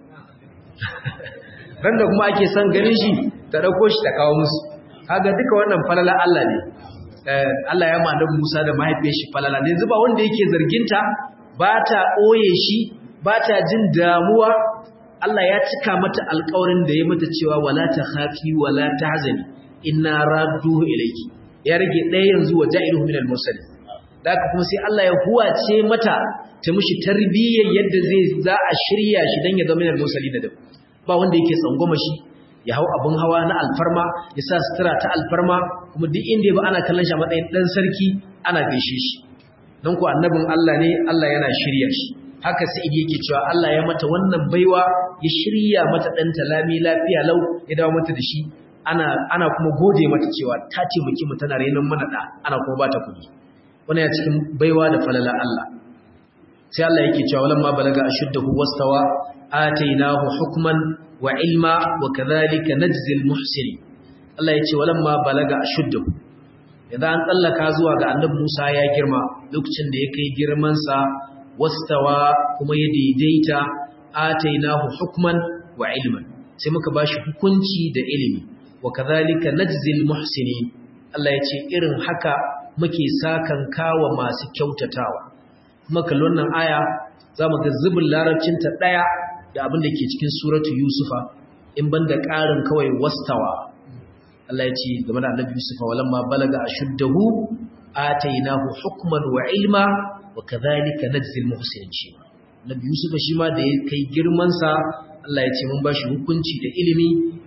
ran da kuma ake son ganin shi ta dauko shi ta kawo musu kaga duka wannan falala Allah ne Allah ya ma Musa da mahaifiyar shi falala ne zuba wanda yake zarginta ba ta ɓoye shi ba ta jin damuwa Allah ya cika mata alƙawarin da ya mata cewa wala ta khafi wala ta hazani inna radduhu ilayki ya rage ɗaya yanzu wa ja'iluhu minal mursalin da haka kuma sai Allah ya huwace mata ta mishi tarbiyyar yadda zai za a shirya shi dan ya zama minal mursalin da ba wanda yake tsangwama shi ya hau abin hawa na alfarma ya sa sutura ta alfarma kuma duk inda ya ba ana kallon shi a matsayin ɗan sarki ana gaishe shi don ku annabin Allah ne Allah yana shirya shi haka sa'id yake cewa Allah ya mata wannan baiwa ya shirya mata ɗanta lami lafiya lau ya dawo mata da shi ana ana kuma gode mata cewa ta taimaki mu tana renon mana da ana kuma ba ta kuɗi wannan ya cikin baiwa da falala Allah sai Allah yake cewa walamma balaga ashuddahu wastawa atainahu hukman wa ilma wa kadhalika najzi almuhsinin Allah yace walamma balaga ashuddahu idan an tsallaka zuwa ga annabi Musa ya girma lokacin da ya kai girman sa wastawa kuma ya daidaita atainahu hukman wa ilman sai muka bashi hukunci da ilimi wa kadhalika najzi almuhsinin Allah yace irin haka muke sakan kawa masu kyautatawa kuma kallon nan aya zamu ga zubin larabcinta daya da abin da ke cikin suratu Yusufa in banda ƙarin kawai wastawa Allah ya ce game da Annabi Yusufa walamma balaga ashuddahu atainahu hukman wa ilma wa kadhalika najzil muhsinin Annabi Yusufa shi ma da ya kai girman sa Allah ya ce mun bashi hukunci da ilimi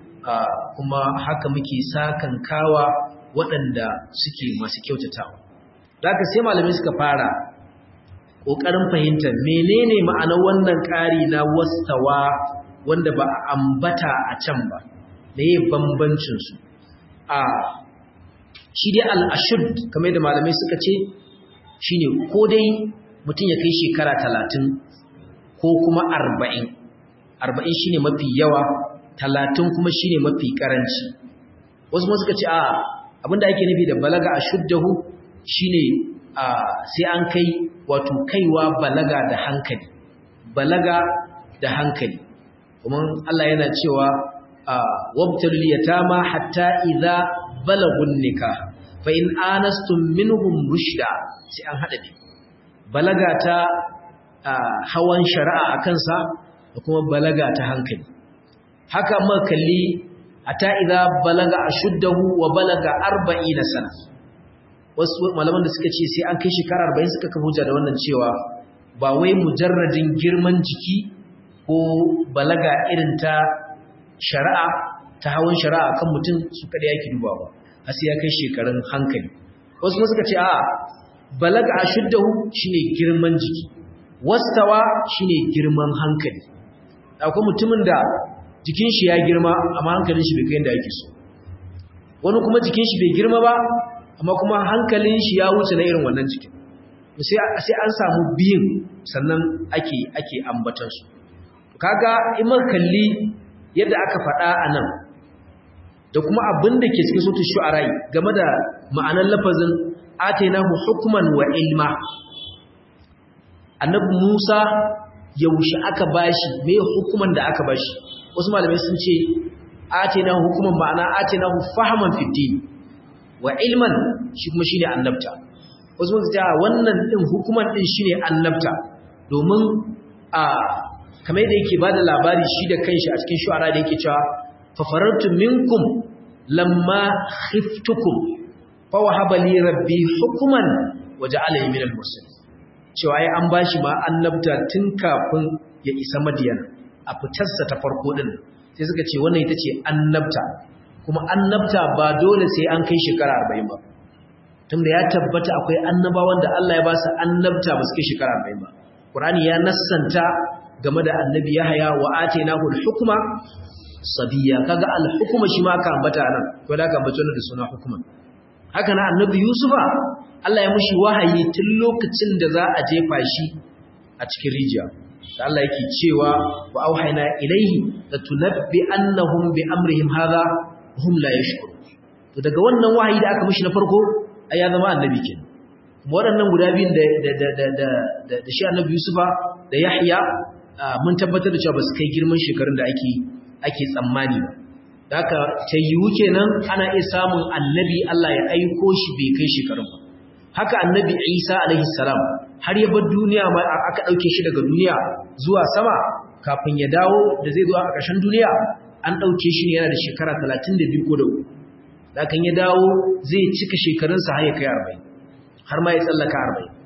kuma haka muke sakan kawa waɗanda suke masu kyautatawa da haka sai malamai suka fara ƙoƙarin fahimtar menene ma'anar wannan ƙari na wastawa wanda ba a ambata a can ba da yi bambancinsu a shi dai al'ashud kamar da malamai suka ce shi ne ko dai mutum ya kai shekara talatin ko kuma arba'in arba'in shi ne mafi yawa talatin kuma shi ne mafi ƙaranci wasu ma suka ce a abinda ake nufi da balaga a shuddahu shi ne sai an kai wato kaiwa balaga da hankali balaga da hankali kuma Allah yana cewa wabtalul yatama hatta idza balagun nikah fa in anastum minhum rushda sai an hada balaga ta hawan shari'a akan sa da kuma balaga ta hankali haka muka kalli hatta idza balaga ashuddahu wa balaga 40 sana wasu malaman da suka ce sai an kai shekara 40 suka kafa hujja da wannan cewa ba wai mujarradin girman jiki ko balaga irin ta shari'a ta hawan shari'a kan mutum su kada yake dubawa har sai ya kai shekarun hankali wasu kuma suka ce a balaga ashuddahu shine girman jiki wastawa shine girman hankali akwai mutumin da jikin shi ya girma amma hankalin shi bai kai inda yake so wani kuma jikin shi bai girma ba amma kuma hankalin shi ya wuce na irin wannan jikin sai an samu biyun sannan ake ake ambatan su kaga in muka kalli yadda aka faɗa a nan da kuma abin da ke cikin sautin shu'ara'i game da ma'anar lafazin atainahu hukman wa ilma annabi Musa yaushe aka bashi me hukuman da aka bashi wasu malamai sun ce atainahu hukuman ma'ana atainahu fahaman fiddin wa ilman shi kuma shine annabta wasu sun ce wannan din hukuman din shine annabta domin a kamar yadda yake bada labari shi da kanshi a cikin shu'ara da yake cewa fa farartu minkum lamma khiftukum fa wahaba li rabbi hukman wa ja'alani min al-mursalin cewa ai an bashi ma annabta tun kafin ya isa madiyana a fitarsa ta farko din sai suka ce wannan ita ce annabta kuma annabta ba dole sai an kai shekara 40 ba tunda ya tabbata akwai annabawan da Allah ya ba su annabta ba su kai shekara 40 ba Qur'ani ya nassanta game da annabi Yahaya wa atainahu al-hukma sabiya kaga al-hukma shi ma ka ambata nan ko da ka ambace wannan da suna hukuma haka na annabi Yusufa Allah ya mushi wahayi tun lokacin da za a jefa shi a cikin rijiya da Allah yake cewa wa auhayna ilaihi la tunabbi annahum bi amrihim hadha hum la yashkurun to daga wannan wahayi da aka mushi na farko ai ya zama annabi kenan kuma waɗannan guda biyun da da da da da da shi annabi Yusufa da Yahya mun tabbatar da cewa ba su kai girman shekarun da ake ake tsammani ba da haka ta yiwu kenan ana iya samun annabi Allah ya aiko shi bai kai shekarun ba haka annabi Isa alaihi salam har ya bar duniya ma aka dauke shi daga duniya zuwa sama kafin ya dawo da zai zo a ƙarshen duniya an dauke shi ne yana da shekara 32 ko da uku da kan ya dawo zai cika shekarunsa har ya kai 40 har ma ya tsallaka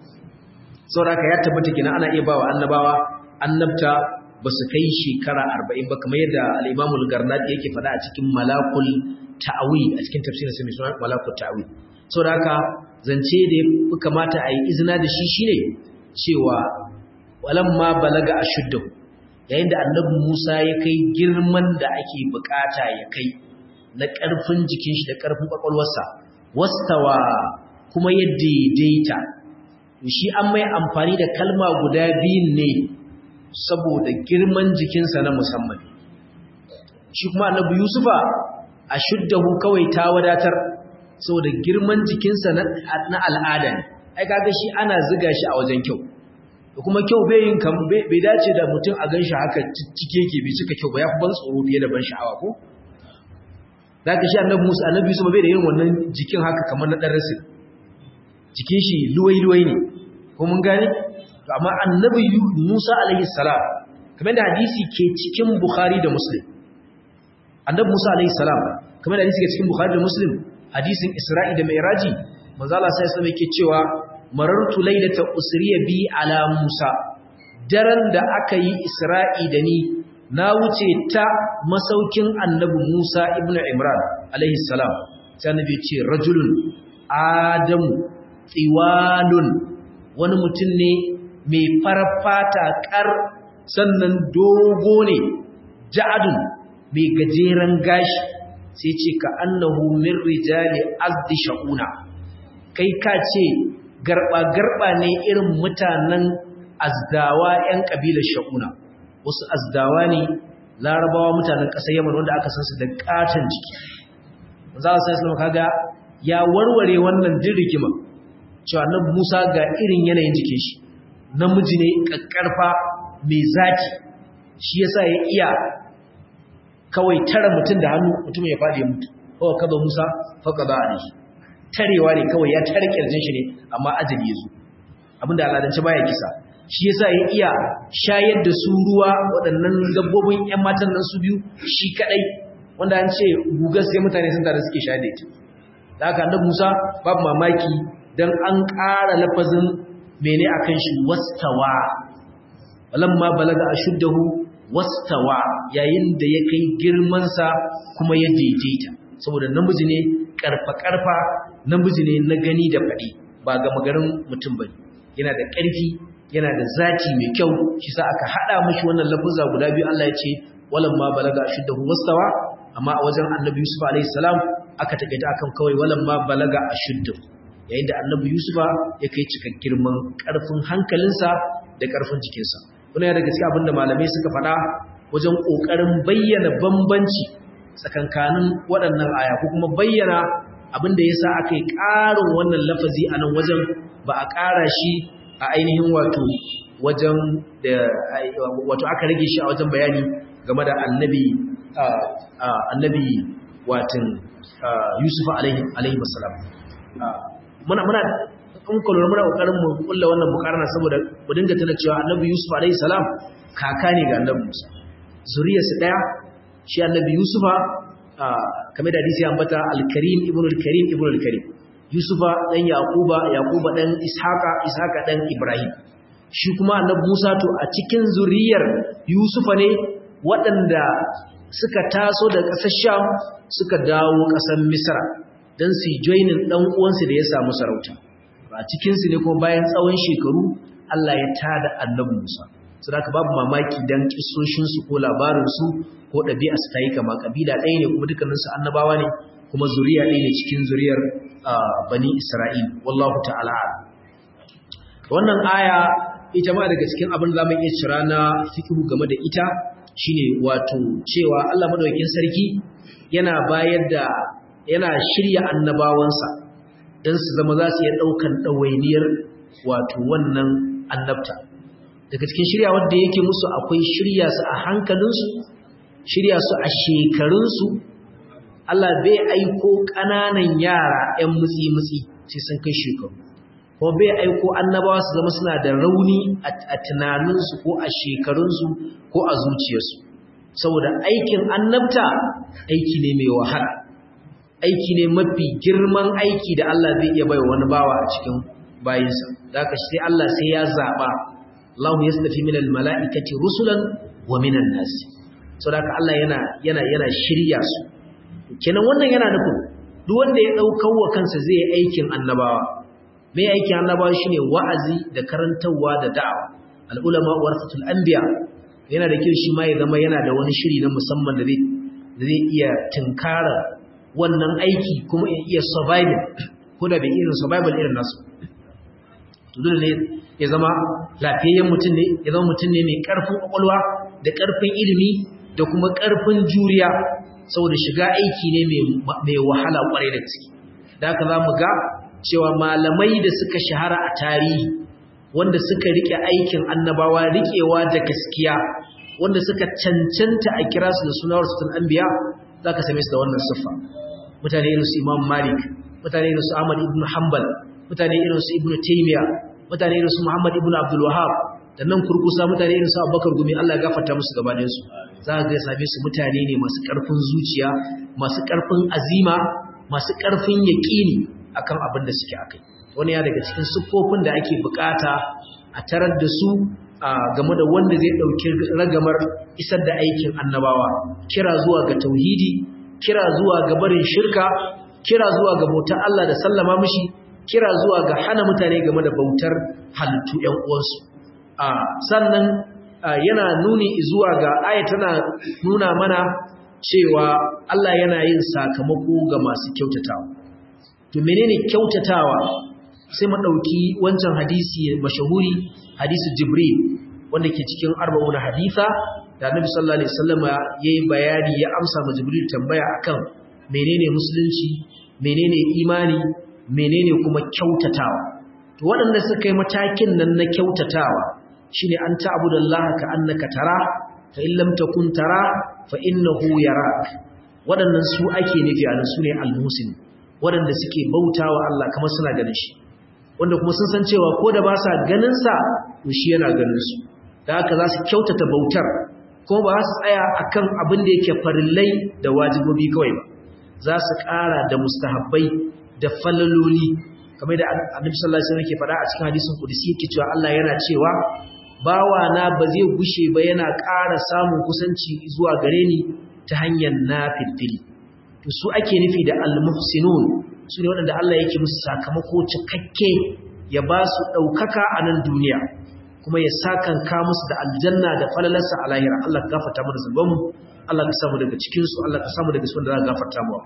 40 saboda ya tabbata kenan ana iya bawa annabawa annabta ba su kai shekara 40 ba kamar yadda al-Imamul Garnati yake faɗa a cikin Malakul Ta'awi a cikin tafsirin sa mai suna Malakul Ta'awi saboda haka zance da ya kamata a yi izina da shi shine cewa walamma balaga ashuddu yayin da annabi Musa ya kai girman da ake bukata ya kai na ƙarfin jikin shi da ƙarfin kwakwalwarsa wastawa kuma ya daidaita shi an mai amfani da kalma guda biyun ne saboda girman jikinsa na musamman shi kuma annabi Yusufa ashuddahu kawai ta wadatar saboda girman jikinsa na al'ada ne ai kaga shi ana ziga shi a wajen kyau da kuma kyau bai yin kan bai dace da mutum a ganshi haka cike ke bai cika kyau ba ya fi ban tsoro fiye da ban sha'awa ko zaka shi annabi Musa annabi Yusuf bai da yin wannan jikin haka kamar na dan rasul jikin shi luwai luwai ne ko mun gane to amma annabi Musa alaihi salam kamar da hadisi ke cikin Bukhari da Muslim annabi Musa alaihi salam kamar da hadisi ke cikin Bukhari da Muslim hadisin Isra'i da Mi'raji manzo Allah sai sai yake cewa marartu laylata usriya bi ala Musa daren da aka yi Isra'i da ni na wuce ta masaukin annabi Musa ibn Imran alaihi salam sai annabi ya ce rajulun adamu tsiwalun wani mutum ne mai farfata kar sannan dogo ne ja'adun mai gajeren gashi sai ce ka annahu min rijali azdi sha'una kai ka ce garba-garba ne irin mutanen azdawa 'yan ƙabilar sha'una wasu azdawa ne larabawa mutanen ƙasar yamma wanda aka san su da ƙaton jiki za a sai kaga ya warware wannan din rigima cewa annabi Musa ga irin yanayin jikin shi namiji ne kakkarfa mai zaki shi yasa ya iya kawai tara mutum da hannu mutum ya fadi mutu kawai kaza Musa faka ba alaihi tarewa ne kawai ya tare kirjin shi ne amma ajali yazo abinda al'adance baya kisa shi yasa ya iya shayar da su ruwa waɗannan dabbobin ƴan matan nan su biyu shi kadai wanda an ce gugar sai mutane sun tare suke shayar da ita da haka annabi Musa babu mamaki dan an ƙara lafazin mene akan shi wastawa walamma balaga ashuddahu wastawa yayin da ya kai girman sa kuma ya daidaita saboda namiji ne karfa karfa namiji ne na gani da fadi ba ga magarin mutum bane yana da ƙarfi yana da zati mai kyau shi sa aka hada mishi wannan lafuza guda biyu Allah ya ce walamma balaga ashuddahu wastawa amma a wajen annabi Yusuf alaihi salam aka takaita akan kawai walamma balaga ashuddahu yayin da annabi Yusufa ya kai cika girman ƙarfin hankalinsa da ƙarfin jikinsa wannan daga cikin abinda malamai suka faɗa wajen ƙoƙarin bayyana bambanci tsakankanin waɗannan aya ko kuma bayyana abinda yasa aka yi ƙarin wannan lafazi a nan wajen ba a ƙara shi a ainihin wato wajen da wato aka rage shi a wajen bayani game da annabi annabi watan Yusuf alaihi alaihi wasallam muna muna in ku lura muna kokarin mu kulla wannan mukarana saboda mu dinga tana cewa Annabi Yusuf alayhi salam kaka ne ga Annabi Musa zuriyarsa daya shi Annabi Yusufa kamar da hadisi ambata al-Karim ibn al-Karim ibn al-Karim Yusufa dan Yaquba Yaquba dan Ishaqa Ishaqa dan Ibrahim shi kuma Annabi Musa to a cikin zuriyar Yusufa ne waɗanda suka taso da ƙasar Sham suka dawo ƙasar Misra don su joinin ɗan uwansu da ya samu sarauta a cikinsu ne kuma bayan tsawon shekaru Allah ya tada annabi Musa su da babu mamaki don kisoshinsu ko labarinsu ko ɗabi'arsu ta yi kama ƙabila ɗaya ne kuma dukkaninsu annabawa ne kuma zuriya ɗaya ne cikin zuriyar bani Isra'il wallahu ta'ala wannan aya ita ma daga cikin abin da za mu iya cira na fikihu game da ita shine wato cewa Allah madaukakin sarki yana bayar da yana shirya annabawansa don su zama za su iya ɗaukan ɗawainiyar wato wannan annabta daga cikin shirya wadda yake musu akwai shirya su a hankalinsu shirya su a shekarunsu Allah bai aiko ƙananan yara 'yan mutsi-mutsi sai sun kai shekaru kuma bai aiko annabawa su zama suna da rauni a tunaninsu ko a shekarunsu ko a zuciyarsu saboda aikin annabta aiki ne mai wahala aiki ne mafi girman aiki da Allah zai iya bai wani bawa a cikin bayinsa da haka sai Allah sai ya zaɓa Allahu yastafi minal mala'ikati rusulan wa minan nas saboda haka Allah yana yana yana shirya su kenan wannan yana nufin duk wanda ya daukar wa kansa zai aikin annabawa mai aikin annabawa shine wa'azi da karantawa da da'awa al ulama warasatul anbiya yana da kyau shi ma ya zama yana da wani shiri na musamman da zai da zai iya tinkara wannan aiki kuma ya iya surviving ko da bai irin survival irin nasu to dole ne ya zama lafiyayyen mutum ne ya zama mutum ne mai karfin kwakwalwa da karfin ilimi da kuma karfin juriya saboda shiga aiki ne mai wahala kwarai da gaske da haka za mu ga cewa malamai da suka shahara a tarihi wanda suka rike aikin annabawa rikewa da gaskiya wanda suka cancanta a kira su da suna rasul anbiya za ka same su da wannan siffa mutane irin su imam malik mutane irin su ahmad ibn hanbal mutane irin su ibn taymiya mutane irin su muhammad ibn abdul wahhab da nan kurkusa mutane irin su abubakar gumi Allah ya gafarta musu gabanin su za ka ga same su mutane ne masu karfin zuciya masu karfin azima masu karfin yaqini akan abin da suke akai wani ya daga cikin siffofin da ake bukata a tarar da su game da wanda zai dauki ragamar isar da aikin annabawa kira zuwa ga tauhidi kira zuwa ga barin shirka kira zuwa ga bautar Allah da sallama mishi kira zuwa ga hana mutane game da bautar halittu ƴan uwansu sannan yana nuni zuwa ga aya tana nuna mana cewa Allah yana yin sakamako ga masu kyautatawa to menene kyautatawa sai mu dauki wancan hadisi mashahuri hadisi jibril wanda ke cikin arba'un haditha da annabi sallallahu alaihi wasallam yayi bayani ya amsa ma jibril tambaya akan menene musulunci menene imani menene kuma kyautatawa to waɗanda suka yi matakin nan na kyautatawa shine an ta'budallaha ka annaka tara fa in lam takun tara fa innahu yarak waɗannan su ake nufi a nan sune al-muhsin waɗanda suke bautawa Allah kamar suna ganin shi wanda kuma sun san cewa ko da ba sa ganin sa to shi yana ganin su da haka za su kyautata bautar kuma ba su tsaya akan abin da yake farillai da wajibobi kawai ba za su ƙara da mustahabbai da falaloli kamar da annabi sallallahu alaihi wasallam yake faɗa a cikin hadisin kudusi yake cewa Allah yana cewa bawa na ba zai gushe ba yana ƙara samun kusanci zuwa gare ni ta hanyar nafilfili to su ake nufi da almuhsinun su ne waɗanda Allah yake musu sakamako cikakke ya ba su ɗaukaka a nan duniya kuma ya sakanka musu da aljanna da falalarsa a lahira Allah ka gafarta mu da zunubanmu Allah ka samu daga cikinsu Allah ka samu daga cikin da za ka gafarta mu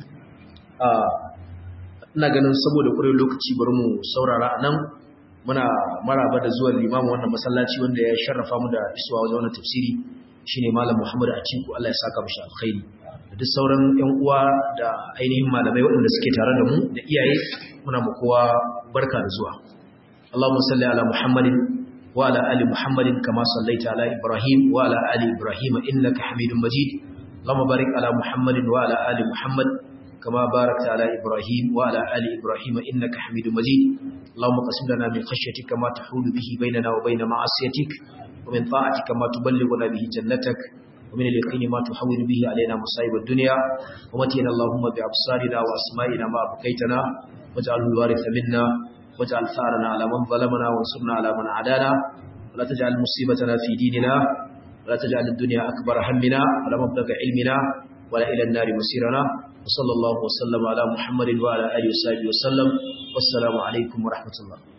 ina ganin saboda ƙurin lokaci bari mu saurara a nan muna maraba da zuwan limamin wannan masallaci wanda ya sharrafa mu da isuwa wajen wannan tafsiri shine malam Muhammad Atiku Allah ya saka mishi alkhairi da duk sauran ƴan uwa da ainihin malamai waɗanda suke tare da mu da iyaye muna mu kowa barka da zuwa Allahumma salli ala Muhammadin wa ala ali Muhammadin kama sallaita ala Ibrahim wa ala ali Ibrahim innaka Hamidum Majid Allahumma barik ala Muhammadin wa ala ali Muhammad كما باركت على إبراهيم وعلى آل إبراهيم إنك حميد مجيد اللهم قسم لنا من خشيتك ما تحول به بيننا وبين معصيتك ومن طاعتك ما تبلغنا به جنتك ومن اليقين ما تحول به علينا مصائب الدنيا ومتينا اللهم بأبصارنا وأسمائنا ما بقيتنا واجعله الوارث منا واجعل ثارنا على من ظلمنا وانصرنا على من عادانا ولا تجعل مصيبتنا في ديننا ولا تجعل الدنيا أكبر همنا ولا مبلغ علمنا ولا إلى النار مسيرنا وصلى الله وسلم على محمد وعلى آله وصحبه وسلم والسلام عليكم ورحمة الله